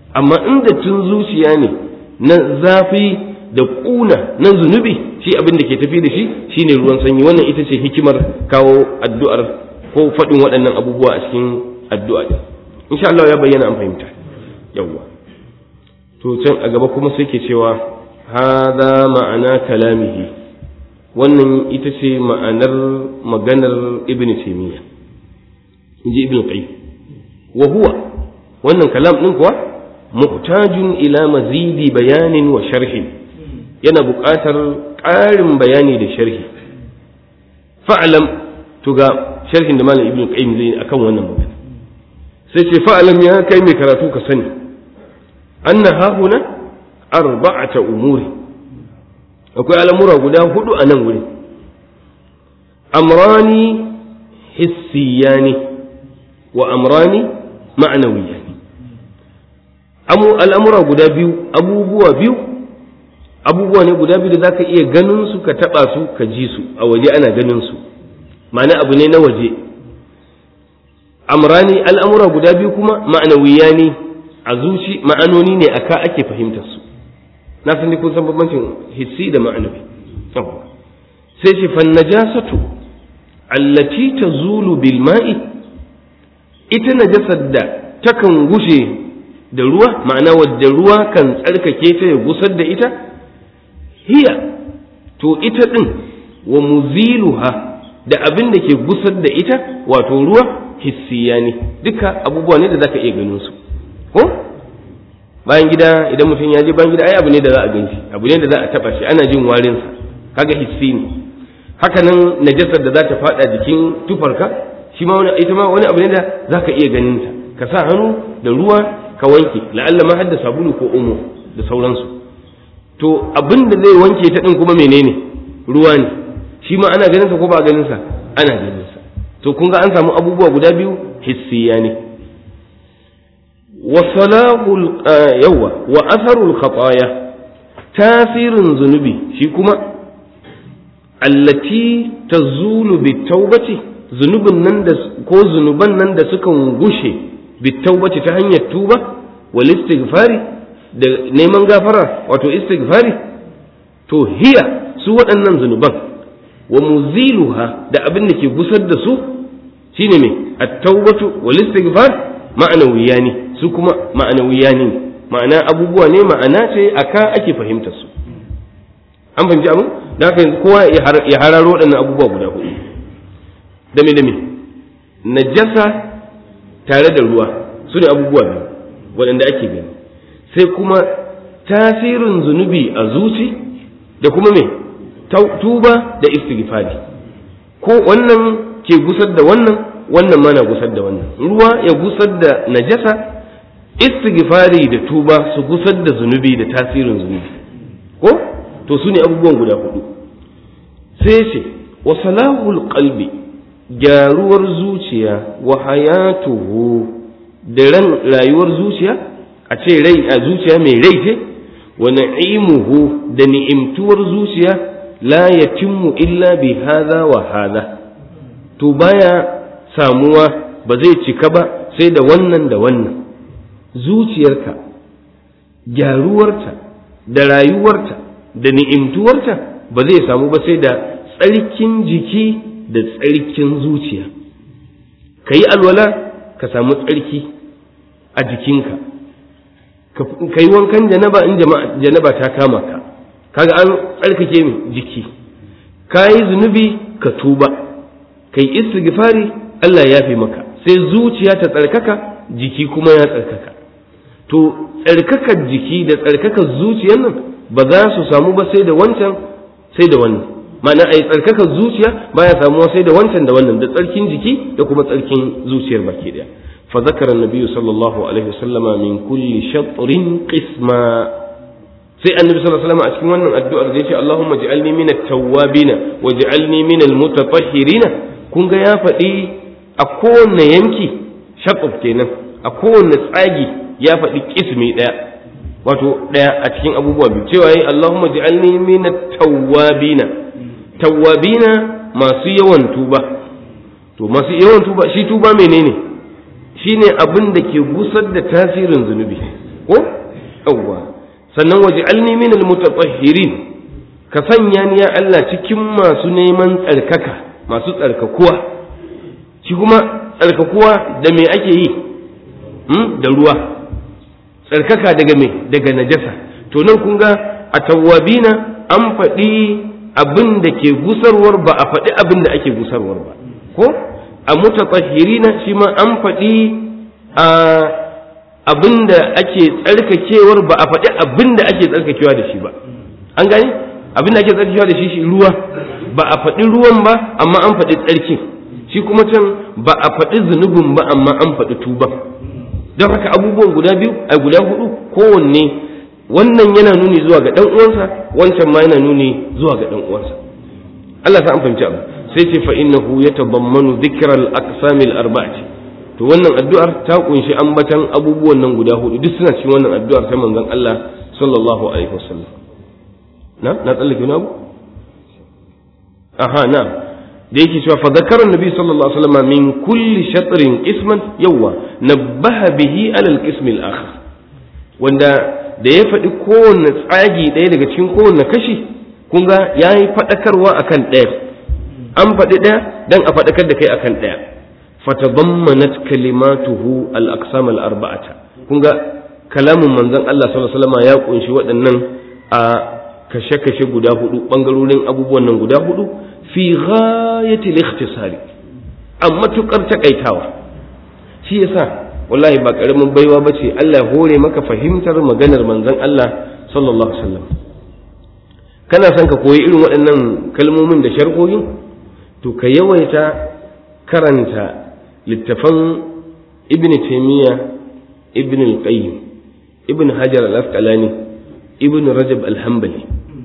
amma inda tun zuciya ne na zafi da ƙuna na zunubi shi abin da ke tafi da shi shine ruwan sanyi wannan ita ce hikimar kawo addu'ar ko faɗin waɗannan abubuwa a cikin addu'a ɗin insha Allah ya bayyana an fahimta yawwa to can a gaba kuma sai ke cewa hada ma'ana kalamihi wannan ita ce ma'anar maganar ibn taymiya inji ibn qayyim wa huwa wannan kalam din kuwa muhtajun ila mazidi bayanin wa sharhin yana buƙatar ƙarin bayani da sharhi fa'alam to ga sharhin da malam ibn qayyim zai akan wannan magana sai ce fa'alam ya kai mai karatu ka sani anna hahuna arba'ata umuri akwai al'amura guda hudu a nan wuri amrani hissiyani wa amrani ma'anawiyani al'amura guda biyu abubuwa biyu abubuwa ne guda biyu da za ka iya ganin su ka taɓa su ka ji su a waje ana ganin su ma'ana abu ne na waje amrani al'amura guda biyu kuma ma'anawiya ne a zuci ma'anoni ne aka ake fahimtar su na san kun san bambancin hissi da ma'anawi sai ce fan najasatu allati tazulu bil ma'i ita najasar da takan gushe da ruwa ma'ana wadda ruwa kan tsarkake ta ya gusar da ita hiya to ita din wa muziluha da abin da ke gusar da ita wato ruwa hissiya ne duka abubuwa ne da zaka iya ganin su ko bayan gida idan mutum ya je bayan gida ai abu ne da za a gan shi abu ne da za a taba shi ana jin warin sa kaga hissi ne haka nan najasar da za ta fada jikin tufarka shi ma wani ita ma wani abu ne da zaka iya ganin ta ka sa hannu da ruwa ka wanke la'alla ma hadda sabulu ko omo da sauransu to abin da zai wanke ta din kuma menene ruwa ne shi ma ana ganin sa ko ba ganin sa ana ganin sa to kun ga an samu abubuwa guda biyu hissiya ne wa salahul yawa wa atharul khataya tasirin zunubi shi kuma allati tazulu bitawbati zunubin nan da ko zunuban nan da sukan gushe bitawbati ta hanyar tuba wal istighfari da neman gafara wato istighfari to hiya su waɗannan zunuban wa muziluha da abin da ke gusar da su shine me at-taubatu wal istighfar ma'anawiyani su kuma ma'anawiyani ma'ana abubuwa ne ma'ana ce aka ake fahimtar su an fahimci abin da haka yanzu kowa ya hararo waɗannan abubuwa guda hudu dame dame najasa tare da ruwa su ne abubuwa biyu waɗanda ake gani sai kuma tasirin zunubi a zuci da kuma me tuba da istighfari ko wannan ke gusar da wannan wannan mana gusar da wannan ruwa ya gusar da najasa istighfari da tuba su gusar da zunubi da tasirin zunubi ko to su ne abubuwan guda hudu sai ce wa salahul qalbi gyaruwar zuciya wa hayatuhu da ran rayuwar zuciya a ce rai a zuciya mai rai ce wa na'imuhu da ni'imtuwar zuciya la yatimmu illa bi hadha wa hadha to baya samuwa ba zai cika ba sai da wannan da wannan zuciyarka gyaruwarta da rayuwarta da ni'imtuwarta ba zai samu ba sai da tsarkin jiki da tsarkin zuciya ka yi alwala ka samu tsarki a jikinka ka yi wankan janaba in janaba ta kama ka kaga an tsarkake min jiki ka yi zunubi ka tuba ka yi istighfari Allah ya fi maka sai zuciya ta tsarkaka jiki kuma ya tsarkaka to tsarkakar jiki da tsarkakar zuciyar nan ba za su samu ba sai da wancan sai da wannan ma'ana a yi tsarkakar zuciya baya samuwa sai da wancan da wannan da tsarkin jiki da kuma tsarkin zuciyar baki daya fa zakara nabiyyu sallallahu alaihi wasallama min kulli shatrin qisma sai annabi sallallahu alaihi wasallam a cikin wannan addu'ar da yace Allahumma ij'alni min at-tawwabin waj'alni min al-mutatahhirin kun ga ya faɗi a kowanne yanki shatr kenan a kowanne tsagi ya faɗi kismi ɗaya wato ɗaya a cikin abubuwa biyu cewa yi Allahumma ij'alni min at-tawwabin tawwabina masu yawan tuba to masu yawan tuba shi tuba menene shine abin da ke gusar da tasirin zunubi ko yawwa sannan waj'alni min almutatahhirin ka sanya ni ya Allah cikin masu neman tsarkaka masu tsarkakuwa shi kuma tsarkakuwa da me ake yi da ruwa tsarkaka daga me daga najasa to nan kun ga a tawwabina an faɗi abin da ke gusarwar ba a faɗi abin da ake gusarwar ba ko a mutatahhirina shi ma an faɗi a abin da ake tsarkakewar ba a faɗi abin da ake tsarkakewa da shi ba an gani abin da ake tsarkakewa da shi shi ruwa ba a faɗi ruwan ba amma an faɗi tsarki shi kuma can ba a faɗi zunubin ba amma an faɗi tuban don haka abubuwan guda biyu a guda hudu kowanne wannan yana nuni zuwa ga dan uwansa wancan ma yana nuni zuwa ga dan uwansa Allah sa an fahimci abu sai ce fa innahu yatabammanu dhikra al-aqsam al-arba'ati to wannan addu'ar ta kunshi ambatan abubuwan nan guda hudu duk suna cikin wannan addu'ar ta manzon Allah sallallahu alaihi wasallam na na tsallake wani abu aha na da yake cewa fa zakara annabi sallallahu alaihi wasallam min kulli shatrin isman yawa nabbaha bihi ala al-qism al-akhar wanda da ya faɗi kowanne tsagi ɗaya daga cikin kowanne kashi kun ga ya yi faɗakarwa akan ɗaya an faɗi ɗaya dan a faɗakar da kai akan ɗaya fatadammanat kalimatuhu al-aqsam al-arba'ata kun ga kalamin manzon Allah sallallahu alaihi wasallam ya kunshi waɗannan a kashe-kashe guda hudu bangarorin abubuwan nan guda hudu fi ghayati al-ikhtisari a matukar takaitawa shi yasa wallahi ba karamin baiwa bace Allah hore maka fahimtar maganar manzon Allah sallallahu alaihi wasallam kana son ka koyi irin waɗannan kalmomin da sharhohin to ka yawaita karanta littafan ibn taymiya ibn al-qayyim ibn hajar al-asqalani ibn rajab al-hanbali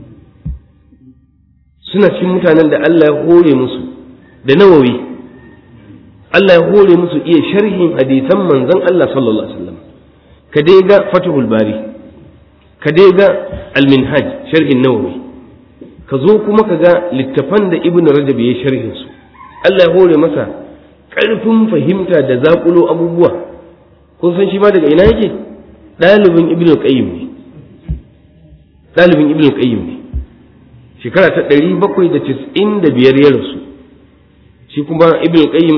suna cikin mutanen da Allah ya hore musu da nawawi Allah ya hore musu iya sharhin hadisan manzon Allah sallallahu alaihi wasallam ka dai ga Fathul Bari ka dai ga Al-Minhaj sharhin Nawawi ka zo kuma ka ga littafan da Ibn Rajab ya sharhin su Allah ya hore masa ƙarfin fahimta da zaƙulo abubuwa kun san shi ma daga ina yake ɗalibin Ibn Qayyim ne ɗalibin Ibn Qayyim ne shekara ta ɗari bakwai da casa'in da biyar ya rasu shi kuma Ibn Qayyim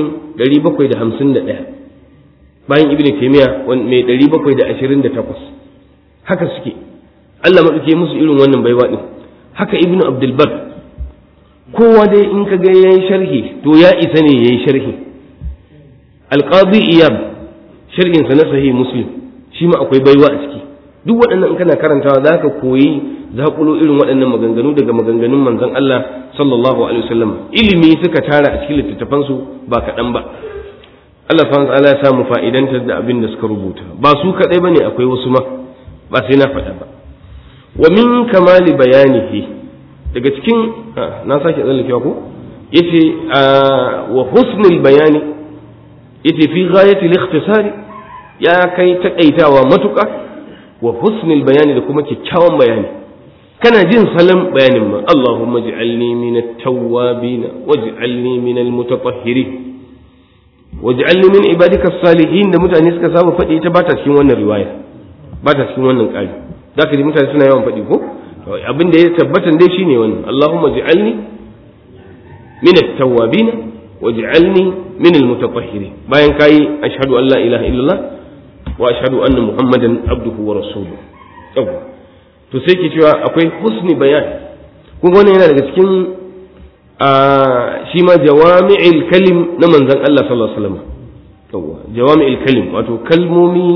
751 bayan ibn taymiya mai 728 haka suke Allah maɗauke musu irin wannan baiwa ɗin haka ibn abdul bar kowa dai in ka ga yayin sharhi to ya isa ne yayi sharhi alqadi iyab sharhin sa na sahih muslim shi ma akwai baiwa a ciki duk waɗannan in kana karantawa zaka koyi zakulo irin waɗannan maganganu daga maganganun manzon Allah sallallahu alaihi wasallam ilimi suka tara a cikin littattafansu ba kaɗan ba Allah subhanahu ta'ala ya samu fa'idantar da abin da suka rubuta ba su kaɗai bane akwai wasu ma ba sai na faɗa ba wa min kamali bayanihi daga cikin na sake tsallakewa ko yace wa husnul bayani yace fi ghayati al-ikhtisari ya kai takaitawa matuƙa wa husnul bayani da kuma kyakkyawan bayani kana jin salon bayanin ma Allahumma ij'alni min at-tawwabin waj'alni min al-mutatahhirin waj'alni min ibadika as-salihin da mutane suka saba faɗi ita ba ta cikin wannan riwaya ba ta cikin wannan ƙari zaka ji mutane suna yawan faɗi ko abin da ya tabbatan dai shine wannan Allahumma ij'alni min at-tawwabin waj'alni min al-mutatahhirin bayan kai ashhadu an la ilaha illallah wa ashhadu anna muhammadan abduhu wa rasuluhu to sai ke cewa akwai husni bayan kun wannan yana daga cikin shi ma jawami'il kalim na manzon Allah sallallahu alaihi wasallam yawa jawami'il kalim wato kalmomi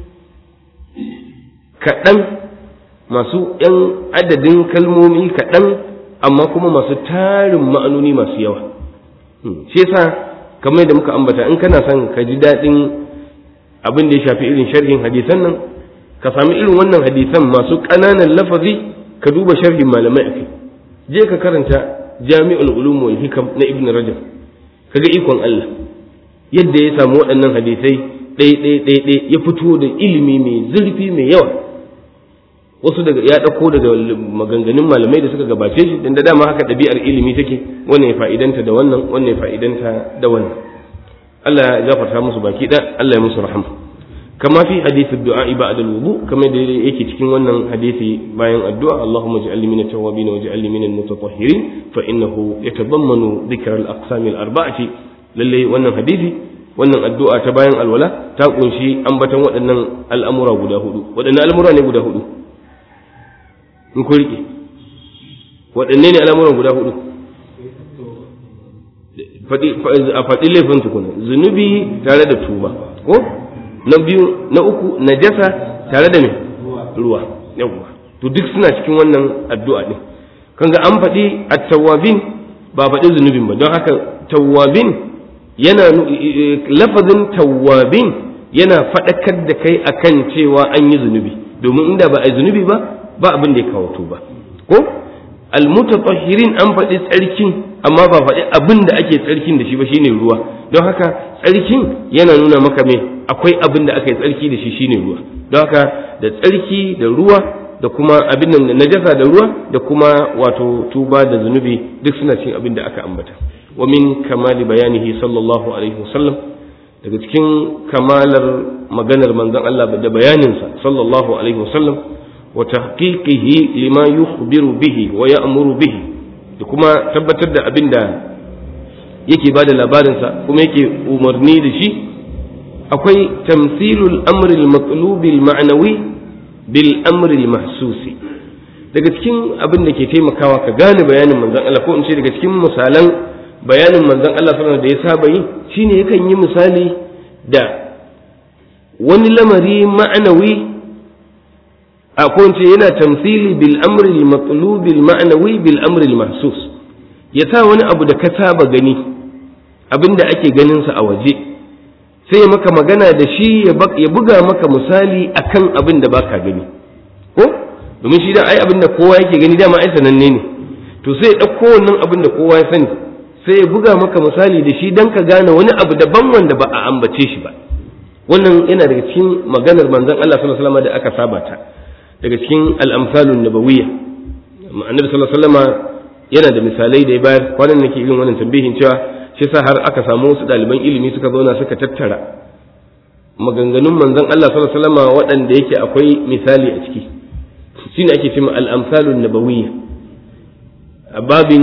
kaɗan masu ‘yan adadin kalmomi kaɗan amma kuma masu tarin ma'anoni masu yawa shi yasa kamar da muka ambata in kana son ka ji daɗin abin da ya shafi irin sharhin hadisan nan ka sami irin wannan hadisan masu ƙananan lafazi ka duba sharhin malamai a kai je ka karanta jami'ul ulum wal hikam na ibn rajab kaga ikon Allah yadda ya samu waɗannan hadisai ɗaya ɗaya ɗaya ɗaya ya fito da ilimi mai zurfi mai yawa wasu daga ya ɗauko daga maganganun malamai da suka gabace shi dan da dama haka ɗabi'ar ilimi take wannan ya fa'idanta da wannan wannan ya fa'idanta da wannan Allah ya gafarta musu baki ɗaya Allah ya musu rahama kama fi hadith ad-du'a ba'da al-wudu kama da yake cikin wannan hadisi bayan addu'a Allahumma ij'alni min at-tawwabin waj'alni min al-mutatahhirin fa innahu yatadammanu dhikra al-aqsam al-arba'ati lalle wannan hadisi wannan addu'a ta bayan alwala ta kunshi ambatan waɗannan al'amura guda hudu waɗannan al'amura ne guda hudu in ku rike waɗanne ne al'amuran guda hudu a faɗi laifin tukuna zunubi tare da tuba ko na biyu na uku najasa tare da me ruwa yawwa to duk suna cikin wannan addu'a din kanga an faɗi at-tawwabin ba faɗi zunubin ba don haka tawwabin yana lafazin tawwabin yana faɗakar da kai akan cewa an yi zunubi domin inda ba a yi zunubi ba ba abin da ya kawo tuba ko almutatahhirin an faɗi tsarkin amma ba faɗi abin da ake tsarkin da shi ba shine ruwa don haka tsarkin yana nuna maka me akwai abin da aka yi tsarki da shi shine ruwa don haka da tsarki da ruwa da kuma abin da najasa da ruwa da kuma wato tuba da zunubi duk suna cikin abin da aka ambata wa min kamali bayanihi sallallahu alaihi wasallam daga cikin kamalar maganar manzon Allah da bayaninsa sallallahu alaihi wasallam wa tahqiqihi lima yukhbiru bihi wa ya'muru bihi da kuma tabbatar da abin da yake bada labarinsa kuma yake umarni da shi akwai tamthilul amri al-matlub al-ma'nawi bil amri al-mahsusi daga cikin abin da ke taimakawa ka gane bayanin manzon Allah ko in ce daga cikin misalan bayanin manzon Allah sallallahu da ya saba yi shine yakan yi misali da wani lamari ma'anawi a ko in ce yana tamthili bil amri al matlub al ma'nawi bil amri al mahsus ya sa wani abu da ka saba gani abinda ake ganin sa a waje sai maka magana da shi ya buga maka misali akan abin da baka gani ko domin shi da ai abin da kowa yake gani dama ai sananne ne to sai ya ɗauko wannan abin da kowa ya sani sai ya buga maka misali da shi don ka gane wani abu daban wanda ba a ambace shi ba wannan yana daga cikin maganar manzon Allah sallallahu alaihi wasallam da aka saba ta daga cikin al-amsalun nabawiyya annabi sallallahu alaihi wasallam yana da misalai da ya bayar kwanan nake irin wannan tambihin cewa shi sa har aka samu wasu ɗaliban ilimi suka zauna suka tattara maganganun manzon Allah sallallahu alaihi wasallam waɗanda yake akwai misali a ciki shine ake cewa al-amsalun nabawiyya a babin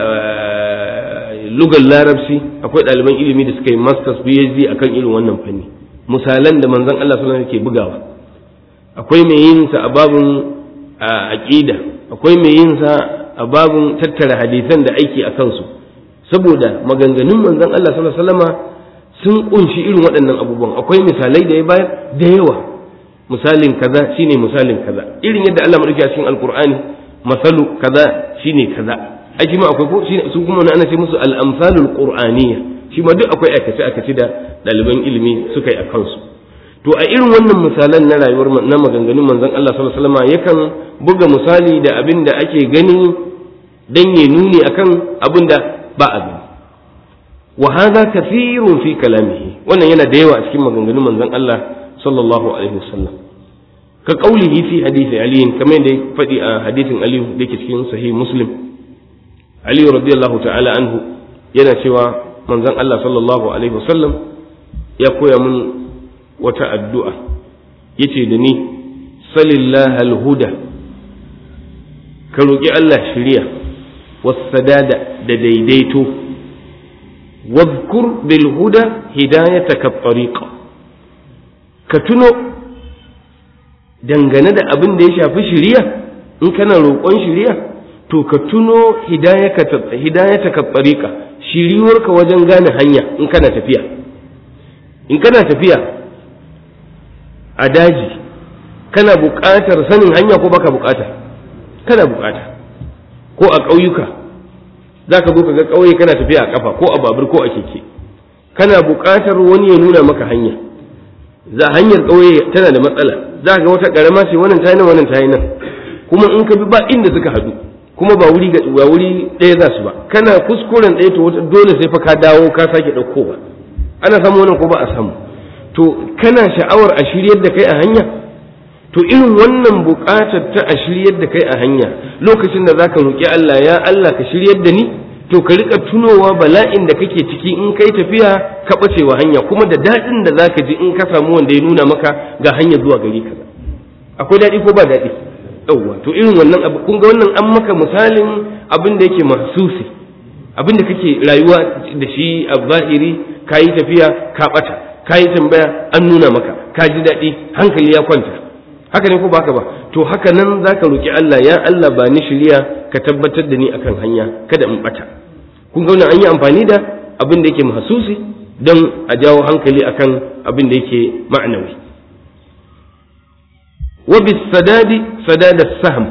lugar larabci akwai ɗaliban ilimi da suka yi masters phd akan irin wannan fanni misalan da manzon Allah sallallahu alaihi ke bugawa akwai mai yin sa a babin aqida akwai mai yin sa a babin tattara hadisan da aiki a kansu saboda maganganun manzon Allah sallallahu alaihi wasallama sun kunshi irin waɗannan abubuwan akwai misalai da ya bayar da yawa misalin kaza shine misalin kaza irin yadda Allah madauki a cikin alqur'ani masalu kaza shine kaza ai shi ma akwai ko shine su kuma ana ce musu al-amsalul qur'aniyya shi ma duk akwai aikace aikace da ɗaliban ilimi suka yi a kansu to a irin wannan misalan na rayuwar na maganganun manzon Allah sallallahu alaihi wasallam yakan buga misali da abin da ake gani dan ya nuni akan abin da ba a gani wa hadha kathirun fi kalamihi wannan yana da yawa a cikin maganganun manzon Allah sallallahu alaihi wasallam ka qaulihi fi hadisi ali kamar da ya faɗi a hadisin ali da yake cikin sahih muslim ali radiyallahu ta'ala anhu yana cewa manzon Allah sallallahu alaihi wasallam ya koya mun wata addu'a yace da ni salillah alhuda ka roƙi Allah shiriya wasadada da daidaito wadhkur bil huda hidayataka tariqa ka tuno dangane da abin da ya shafi shiriya in kana roƙon shiriya to ka tuno hidayataka tariqa shiriwarka wajen gane hanya in kana tafiya in kana tafiya a daji kana buƙatar sanin hanya ko baka buƙata kana buƙata ko a ƙauyuka za ka zo ka ga ƙauye kana tafiya a ƙafa ko a babur ko a keke kana buƙatar wani ya nuna maka hanya za hanyar ƙauye tana da matsala za ga wata ƙarama ce wannan ta yi nan wannan ta yi nan kuma in ka bi ba inda suka haɗu kuma ba wuri ba wuri ɗaya za su ba kana kuskuren ɗaya to wata dole sai fa ka dawo ka sake ɗauko ba ana samu wannan ko ba a samu to kana sha'awar a shiryar da kai a hanya to irin wannan buƙatar ta a shiryar da kai a hanya lokacin da zaka roƙi Allah ya Allah ka shiryar da ni to ka rika tunowa bala'in da kake ciki in kai tafiya ka bacewa hanya kuma da daɗin da zaka ji in ka samu wanda ya nuna maka ga hanya zuwa gari kaza akwai daɗi ko ba daɗi yauwa to irin wannan abu kun ga wannan an maka misalin abin da yake mahsusi abin da kake rayuwa da shi a zahiri ka yi tafiya ka ɓata ka yi tambaya an nuna maka ka ji daɗi hankali ya kwanta haka ne ko ba haka ba to haka nan za ka roƙi Allah ya Allah ba ni shirya ka tabbatar da ni akan hanya kada in ɓata kun ga wannan an yi amfani da abin da yake mahsusi don a jawo hankali akan abin da yake ma'anawi wa bis sadadi sadada sahm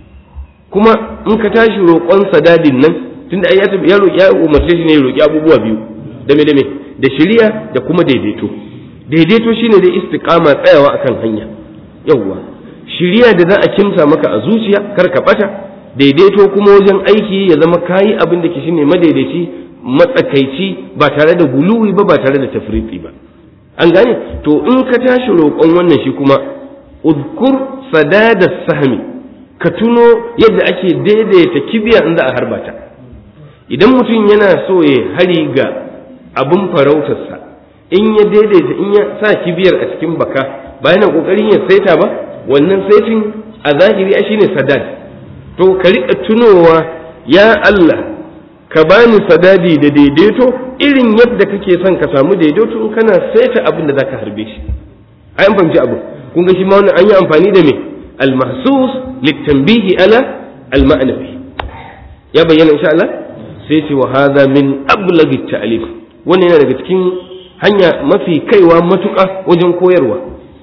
kuma in ka tashi roƙon sadadin nan tunda ai ya roƙi ya umarce shi ne ya roƙi abubuwa biyu dame dame da shiriya da kuma daidaito daidaito shine da istiqama tsayawa akan hanya yawwa shiriya da za a kimsa maka a zuciya kar ka bata daidaito kuma wajen aiki ya zama kayi abin da ke shine madaidaici matsakaici ba tare da guluwi ba ba tare da tafriqi ba an gane to in ka tashi roƙon wannan shi kuma udkur sadada sahmi ka tuno yadda ake daidaita kibiya in za a harba ta idan mutum yana so ya hari ga abin farautarsa in ya daidaita in ya sa kibiyar a cikin baka ba yana kokarin ya saita ba wannan saitin a zahiri a shine sadad to ka rika tunowa ya Allah ka bani sadadi da daidaito irin yadda kake son ka samu daidaito in kana saita abin da zaka harbe shi ai an fahimci abu kun ga shi ma wannan an yi amfani da me al-mahsus litanbihi ala al-ma'nawi ya bayyana insha Allah sai ce wa hadha min ablaghi ta'lif wannan yana daga cikin hanya mafi kaiwa matuƙa wajen koyarwa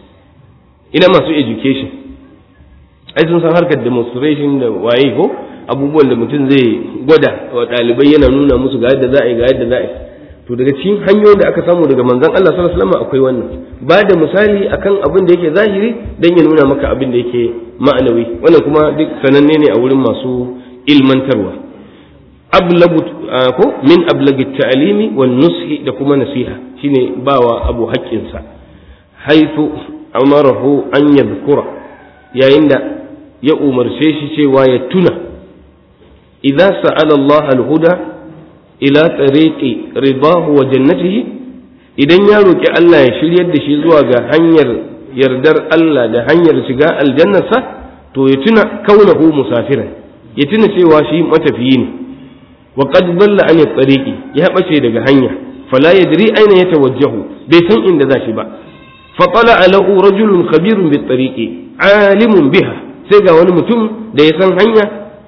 ina masu education ai sun san harkar demonstration da waye ko abubuwan da mutum zai gwada wa ɗalibai yana nuna musu ga yadda za a yi ga yadda za a yi to daga cikin hanyoyin da aka samu daga manzon Allah sallallahu alaihi wasallam akwai wannan ba da misali akan abin da yake zahiri dan ya nuna maka abin da yake ma'anawi wannan kuma duk sananne ne a wurin masu ilmantarwa ablagu ko min ablagi ta'limi wan nushi da kuma nasiha shine bawa abu haƙƙinsa haifu amarahu an yadhkura yayin da ya umarce shi cewa ya tuna idza sa'ala Allah al-huda ila tariqi ridahu wa jannatihi idan ya roki Allah ya shiryar da shi zuwa ga hanyar yardar Allah da hanyar shiga aljannarsa to ya tuna kaunahu musafiran ya tuna cewa shi matafiyi ne wa qad dalla an tariqi ya bace daga hanya fala yadri aina yatawajjahu bai san inda za shi ba fa tala lahu rajulun khabirun bit tariqi alimun biha sai ga wani mutum da ya san hanya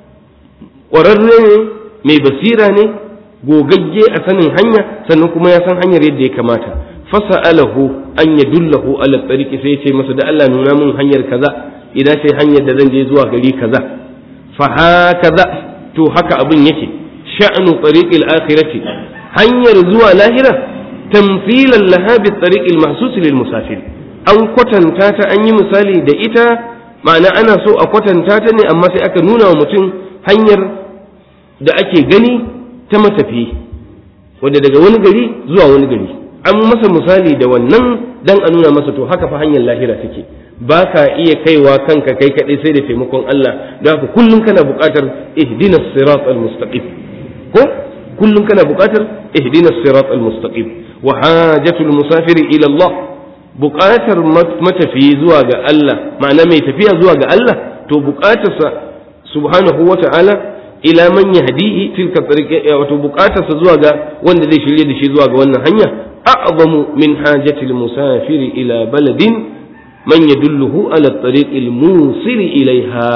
ƙwararre ne mai basira ne gogagge a sanin hanya sannan kuma ya san hanyar yadda ya kamata fasa'alahu an yadullahu ala tariqi sai ya ce masa da Allah nuna min hanyar kaza idan sai hanyar da zan je zuwa gari kaza fa hakaza to haka abin yake sha'nu tariqil akhirati hanyar zuwa lahira tamthilan laha bi tariqil mahsus lil musafir an kwatanta ta an yi misali da ita ma'ana ana so a kwatanta ta ne amma sai aka nuna wa mutum hanyar da ake gani ta matafi wadda daga wani gari zuwa wani gari an masa misali da wannan dan a nuna masa to haka fa hanyar lahira take ba ka iya kaiwa kanka kai kaɗai sai da taimakon Allah don haka kullum kana buƙatar ihdinas sirat al-mustaqim ko kullum kana buƙatar ihdinas sirat al-mustaqim wa hajatul musafiri ila Allah buƙatar matafiyi zuwa ga Allah ma'ana mai tafiya zuwa ga Allah to buƙatarsa subhanahu wa ta'ala ila man yahdihi tilka tariqa wato buƙatarsa zuwa ga wanda zai shirye da shi zuwa ga wannan hanya a'zamu min hajatil musafiri ila baladin man yadulluhu ala tariqil musiri ilaiha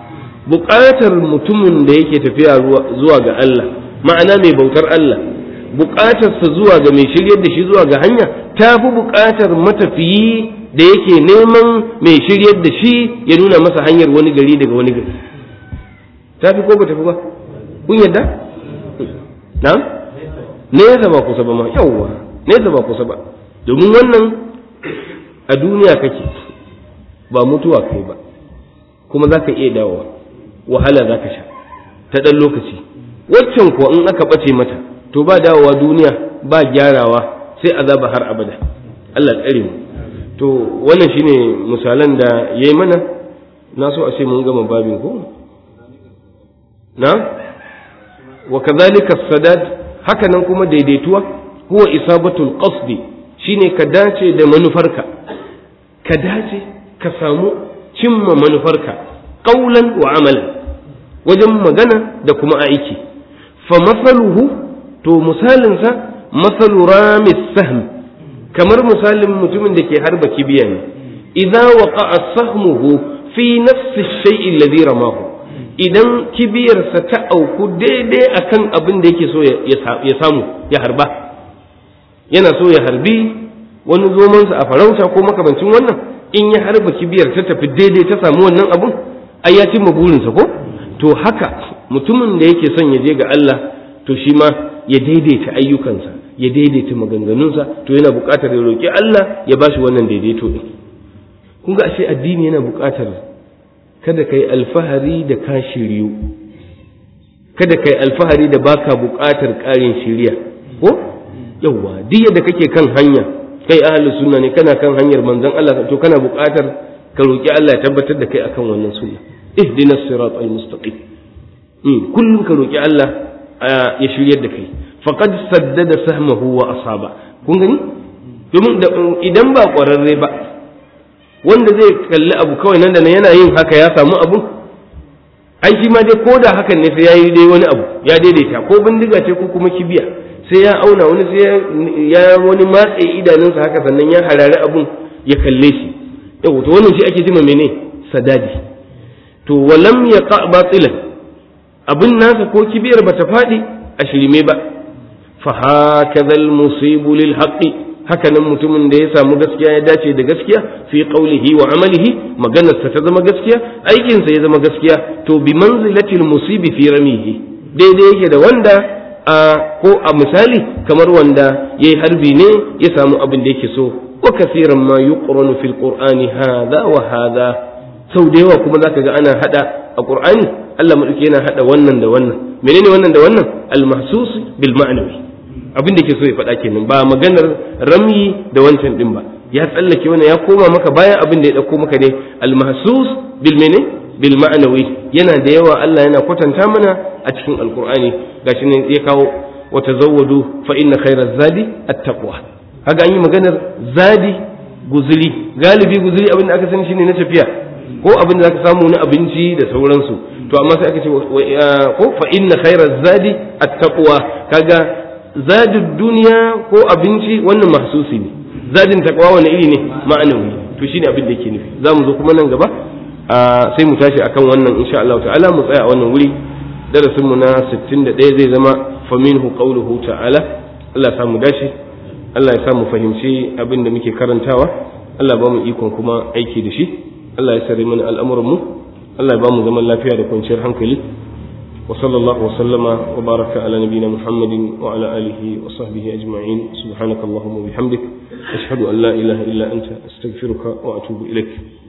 buƙatar mutumin da yake tafiya zuwa ga Allah ma'ana mai bautar Allah buƙatarsa zuwa ga mai shiryar da shi zuwa ga hanya ta fi buƙatar matafiyi da yake neman mai shiryar da shi ya nuna masa hanyar wani gari daga wani gari ta fi ko ba tafi ba kun yadda na nesa ba kusa ba ma yawwa nesa ba kusa ba domin wannan a duniya kake ba mutuwa kai ba kuma za ka iya dawowa wahala za ka sha ta ɗan lokaci waccan kuwa in aka ɓace mata to ba dawowa duniya ba gyarawa sai azaba har abada Allah tsare mu to wannan shine misalan da yayi mana na so a ce mun gama babin ko na wa kadhalika sadad haka nan kuma daidaituwa huwa isabatul qasdi shine ka dace da manufarka ka dace ka samu cimma manufarka qaulan wa amalan wajen magana da kuma aiki fa masaluhu to misalinsa masalu ramis sahm kamar misalin mutumin da ke harba kibiya ne idza waqa'a sahmuhu fi nafsi shay'in alladhi ramahu idan kibiyarsa ta auku daidai akan abin da yake so ya samu ya harba yana so ya harbi wani zomansa a farauta ko makamancin wannan in ya harba kibiyar ta tafi daidai ta samu wannan abun ai ya cimma burinsa ko to haka mutumin da yake son ya je ga Allah to shi ma ya daidaita ayyukansa ya daidaita maganganunsa to yana buƙatar ya roƙi Allah ya ba shi wannan daidaito ɗin kun ga ashe addini yana buƙatar kada kai alfahari da ka shiryu kada kai alfahari da baka buƙatar ƙarin shiriya ko yawwa duk yadda kake kan hanya kai ahlus sunna ne kana kan hanyar manzon Allah to kana buƙatar ka roƙi Allah ya tabbatar da kai akan wannan sunna ihdinas siratal mustaqim kullum ka roƙi Allah ya shiryar da kai faqad saddada sahmahu wa asaba kun gani domin idan ba ƙwararre ba wanda zai kalli abu kawai nan da nan yana yin haka ya samu abu ai shi ma dai ko da hakan ne sai ya yi dai wani abu ya daidaita ko bindiga ce ko kuma kibiya sai ya auna wani sai ya wani matse idanunsa haka sannan ya harari abun ya kalle shi yau to wannan shi ake jima mene sadadi to walam ya batilan abin nasa ko kibiyar bata faɗi a shirme ba fa hakaza al-musibu lil haqqi hakanan mutumin da ya samu gaskiya ya dace da gaskiya fi qawlihi wa amalihi maganarsa ta zama gaskiya aikinsa ya zama gaskiya to bi manzilati al-musibi fi ramihi daidai yake da wanda a ko a misali kamar wanda yayi harbi ne ya samu abin da yake so wa kasiran ma yuqranu fil qur'ani hadha wa hadha sau da yawa kuma zaka ga ana hada a qur'ani Allah madauki yana hada wannan da wannan menene wannan da wannan al-mahsus bil ma'nawi abin da ke so ya faɗa kenan ba maganar ramyi da wancan din ba ya tsallake wannan ya koma maka bayan abin da ya ɗauko maka ne al-mahsus bil mene bil ma'nawi yana da yawa Allah yana kwatanta mana a cikin alqur'ani gashi ne ya kawo wa tazawwadu fa inna khayra zadi at-taqwa kaga an yi maganar zadi guzuri galibi guzuri abin da aka sani shine na tafiya ko abin da zaka samu na abinci da sauransu to amma sai aka ce ko fa inna khayra zadi at-taqwa kaga zadin duniya ko abinci wannan mahsusi ne zadin takwa wani iri ne ma'anawi to shine abin da yake nufi za mu zo kuma nan gaba sai mu tashi akan wannan insha Allah ta'ala mu tsaya a wannan wuri darasin mu na 61 zai zama faminhu qawluhu ta'ala Allah ya samu dashi Allah ya samu fahimci abin da muke karantawa Allah ba mu ikon kuma aiki da shi Allah ya sare mana al'amuran mu Allah ya ba mu zaman lafiya da kwanciyar hankali وصلى الله وسلم وبارك على نبينا محمد وعلى آله وصحبه أجمعين سبحانك اللهم وبحمدك أشهد أن لا إله إلا أنت أستغفرك وأتوب إليك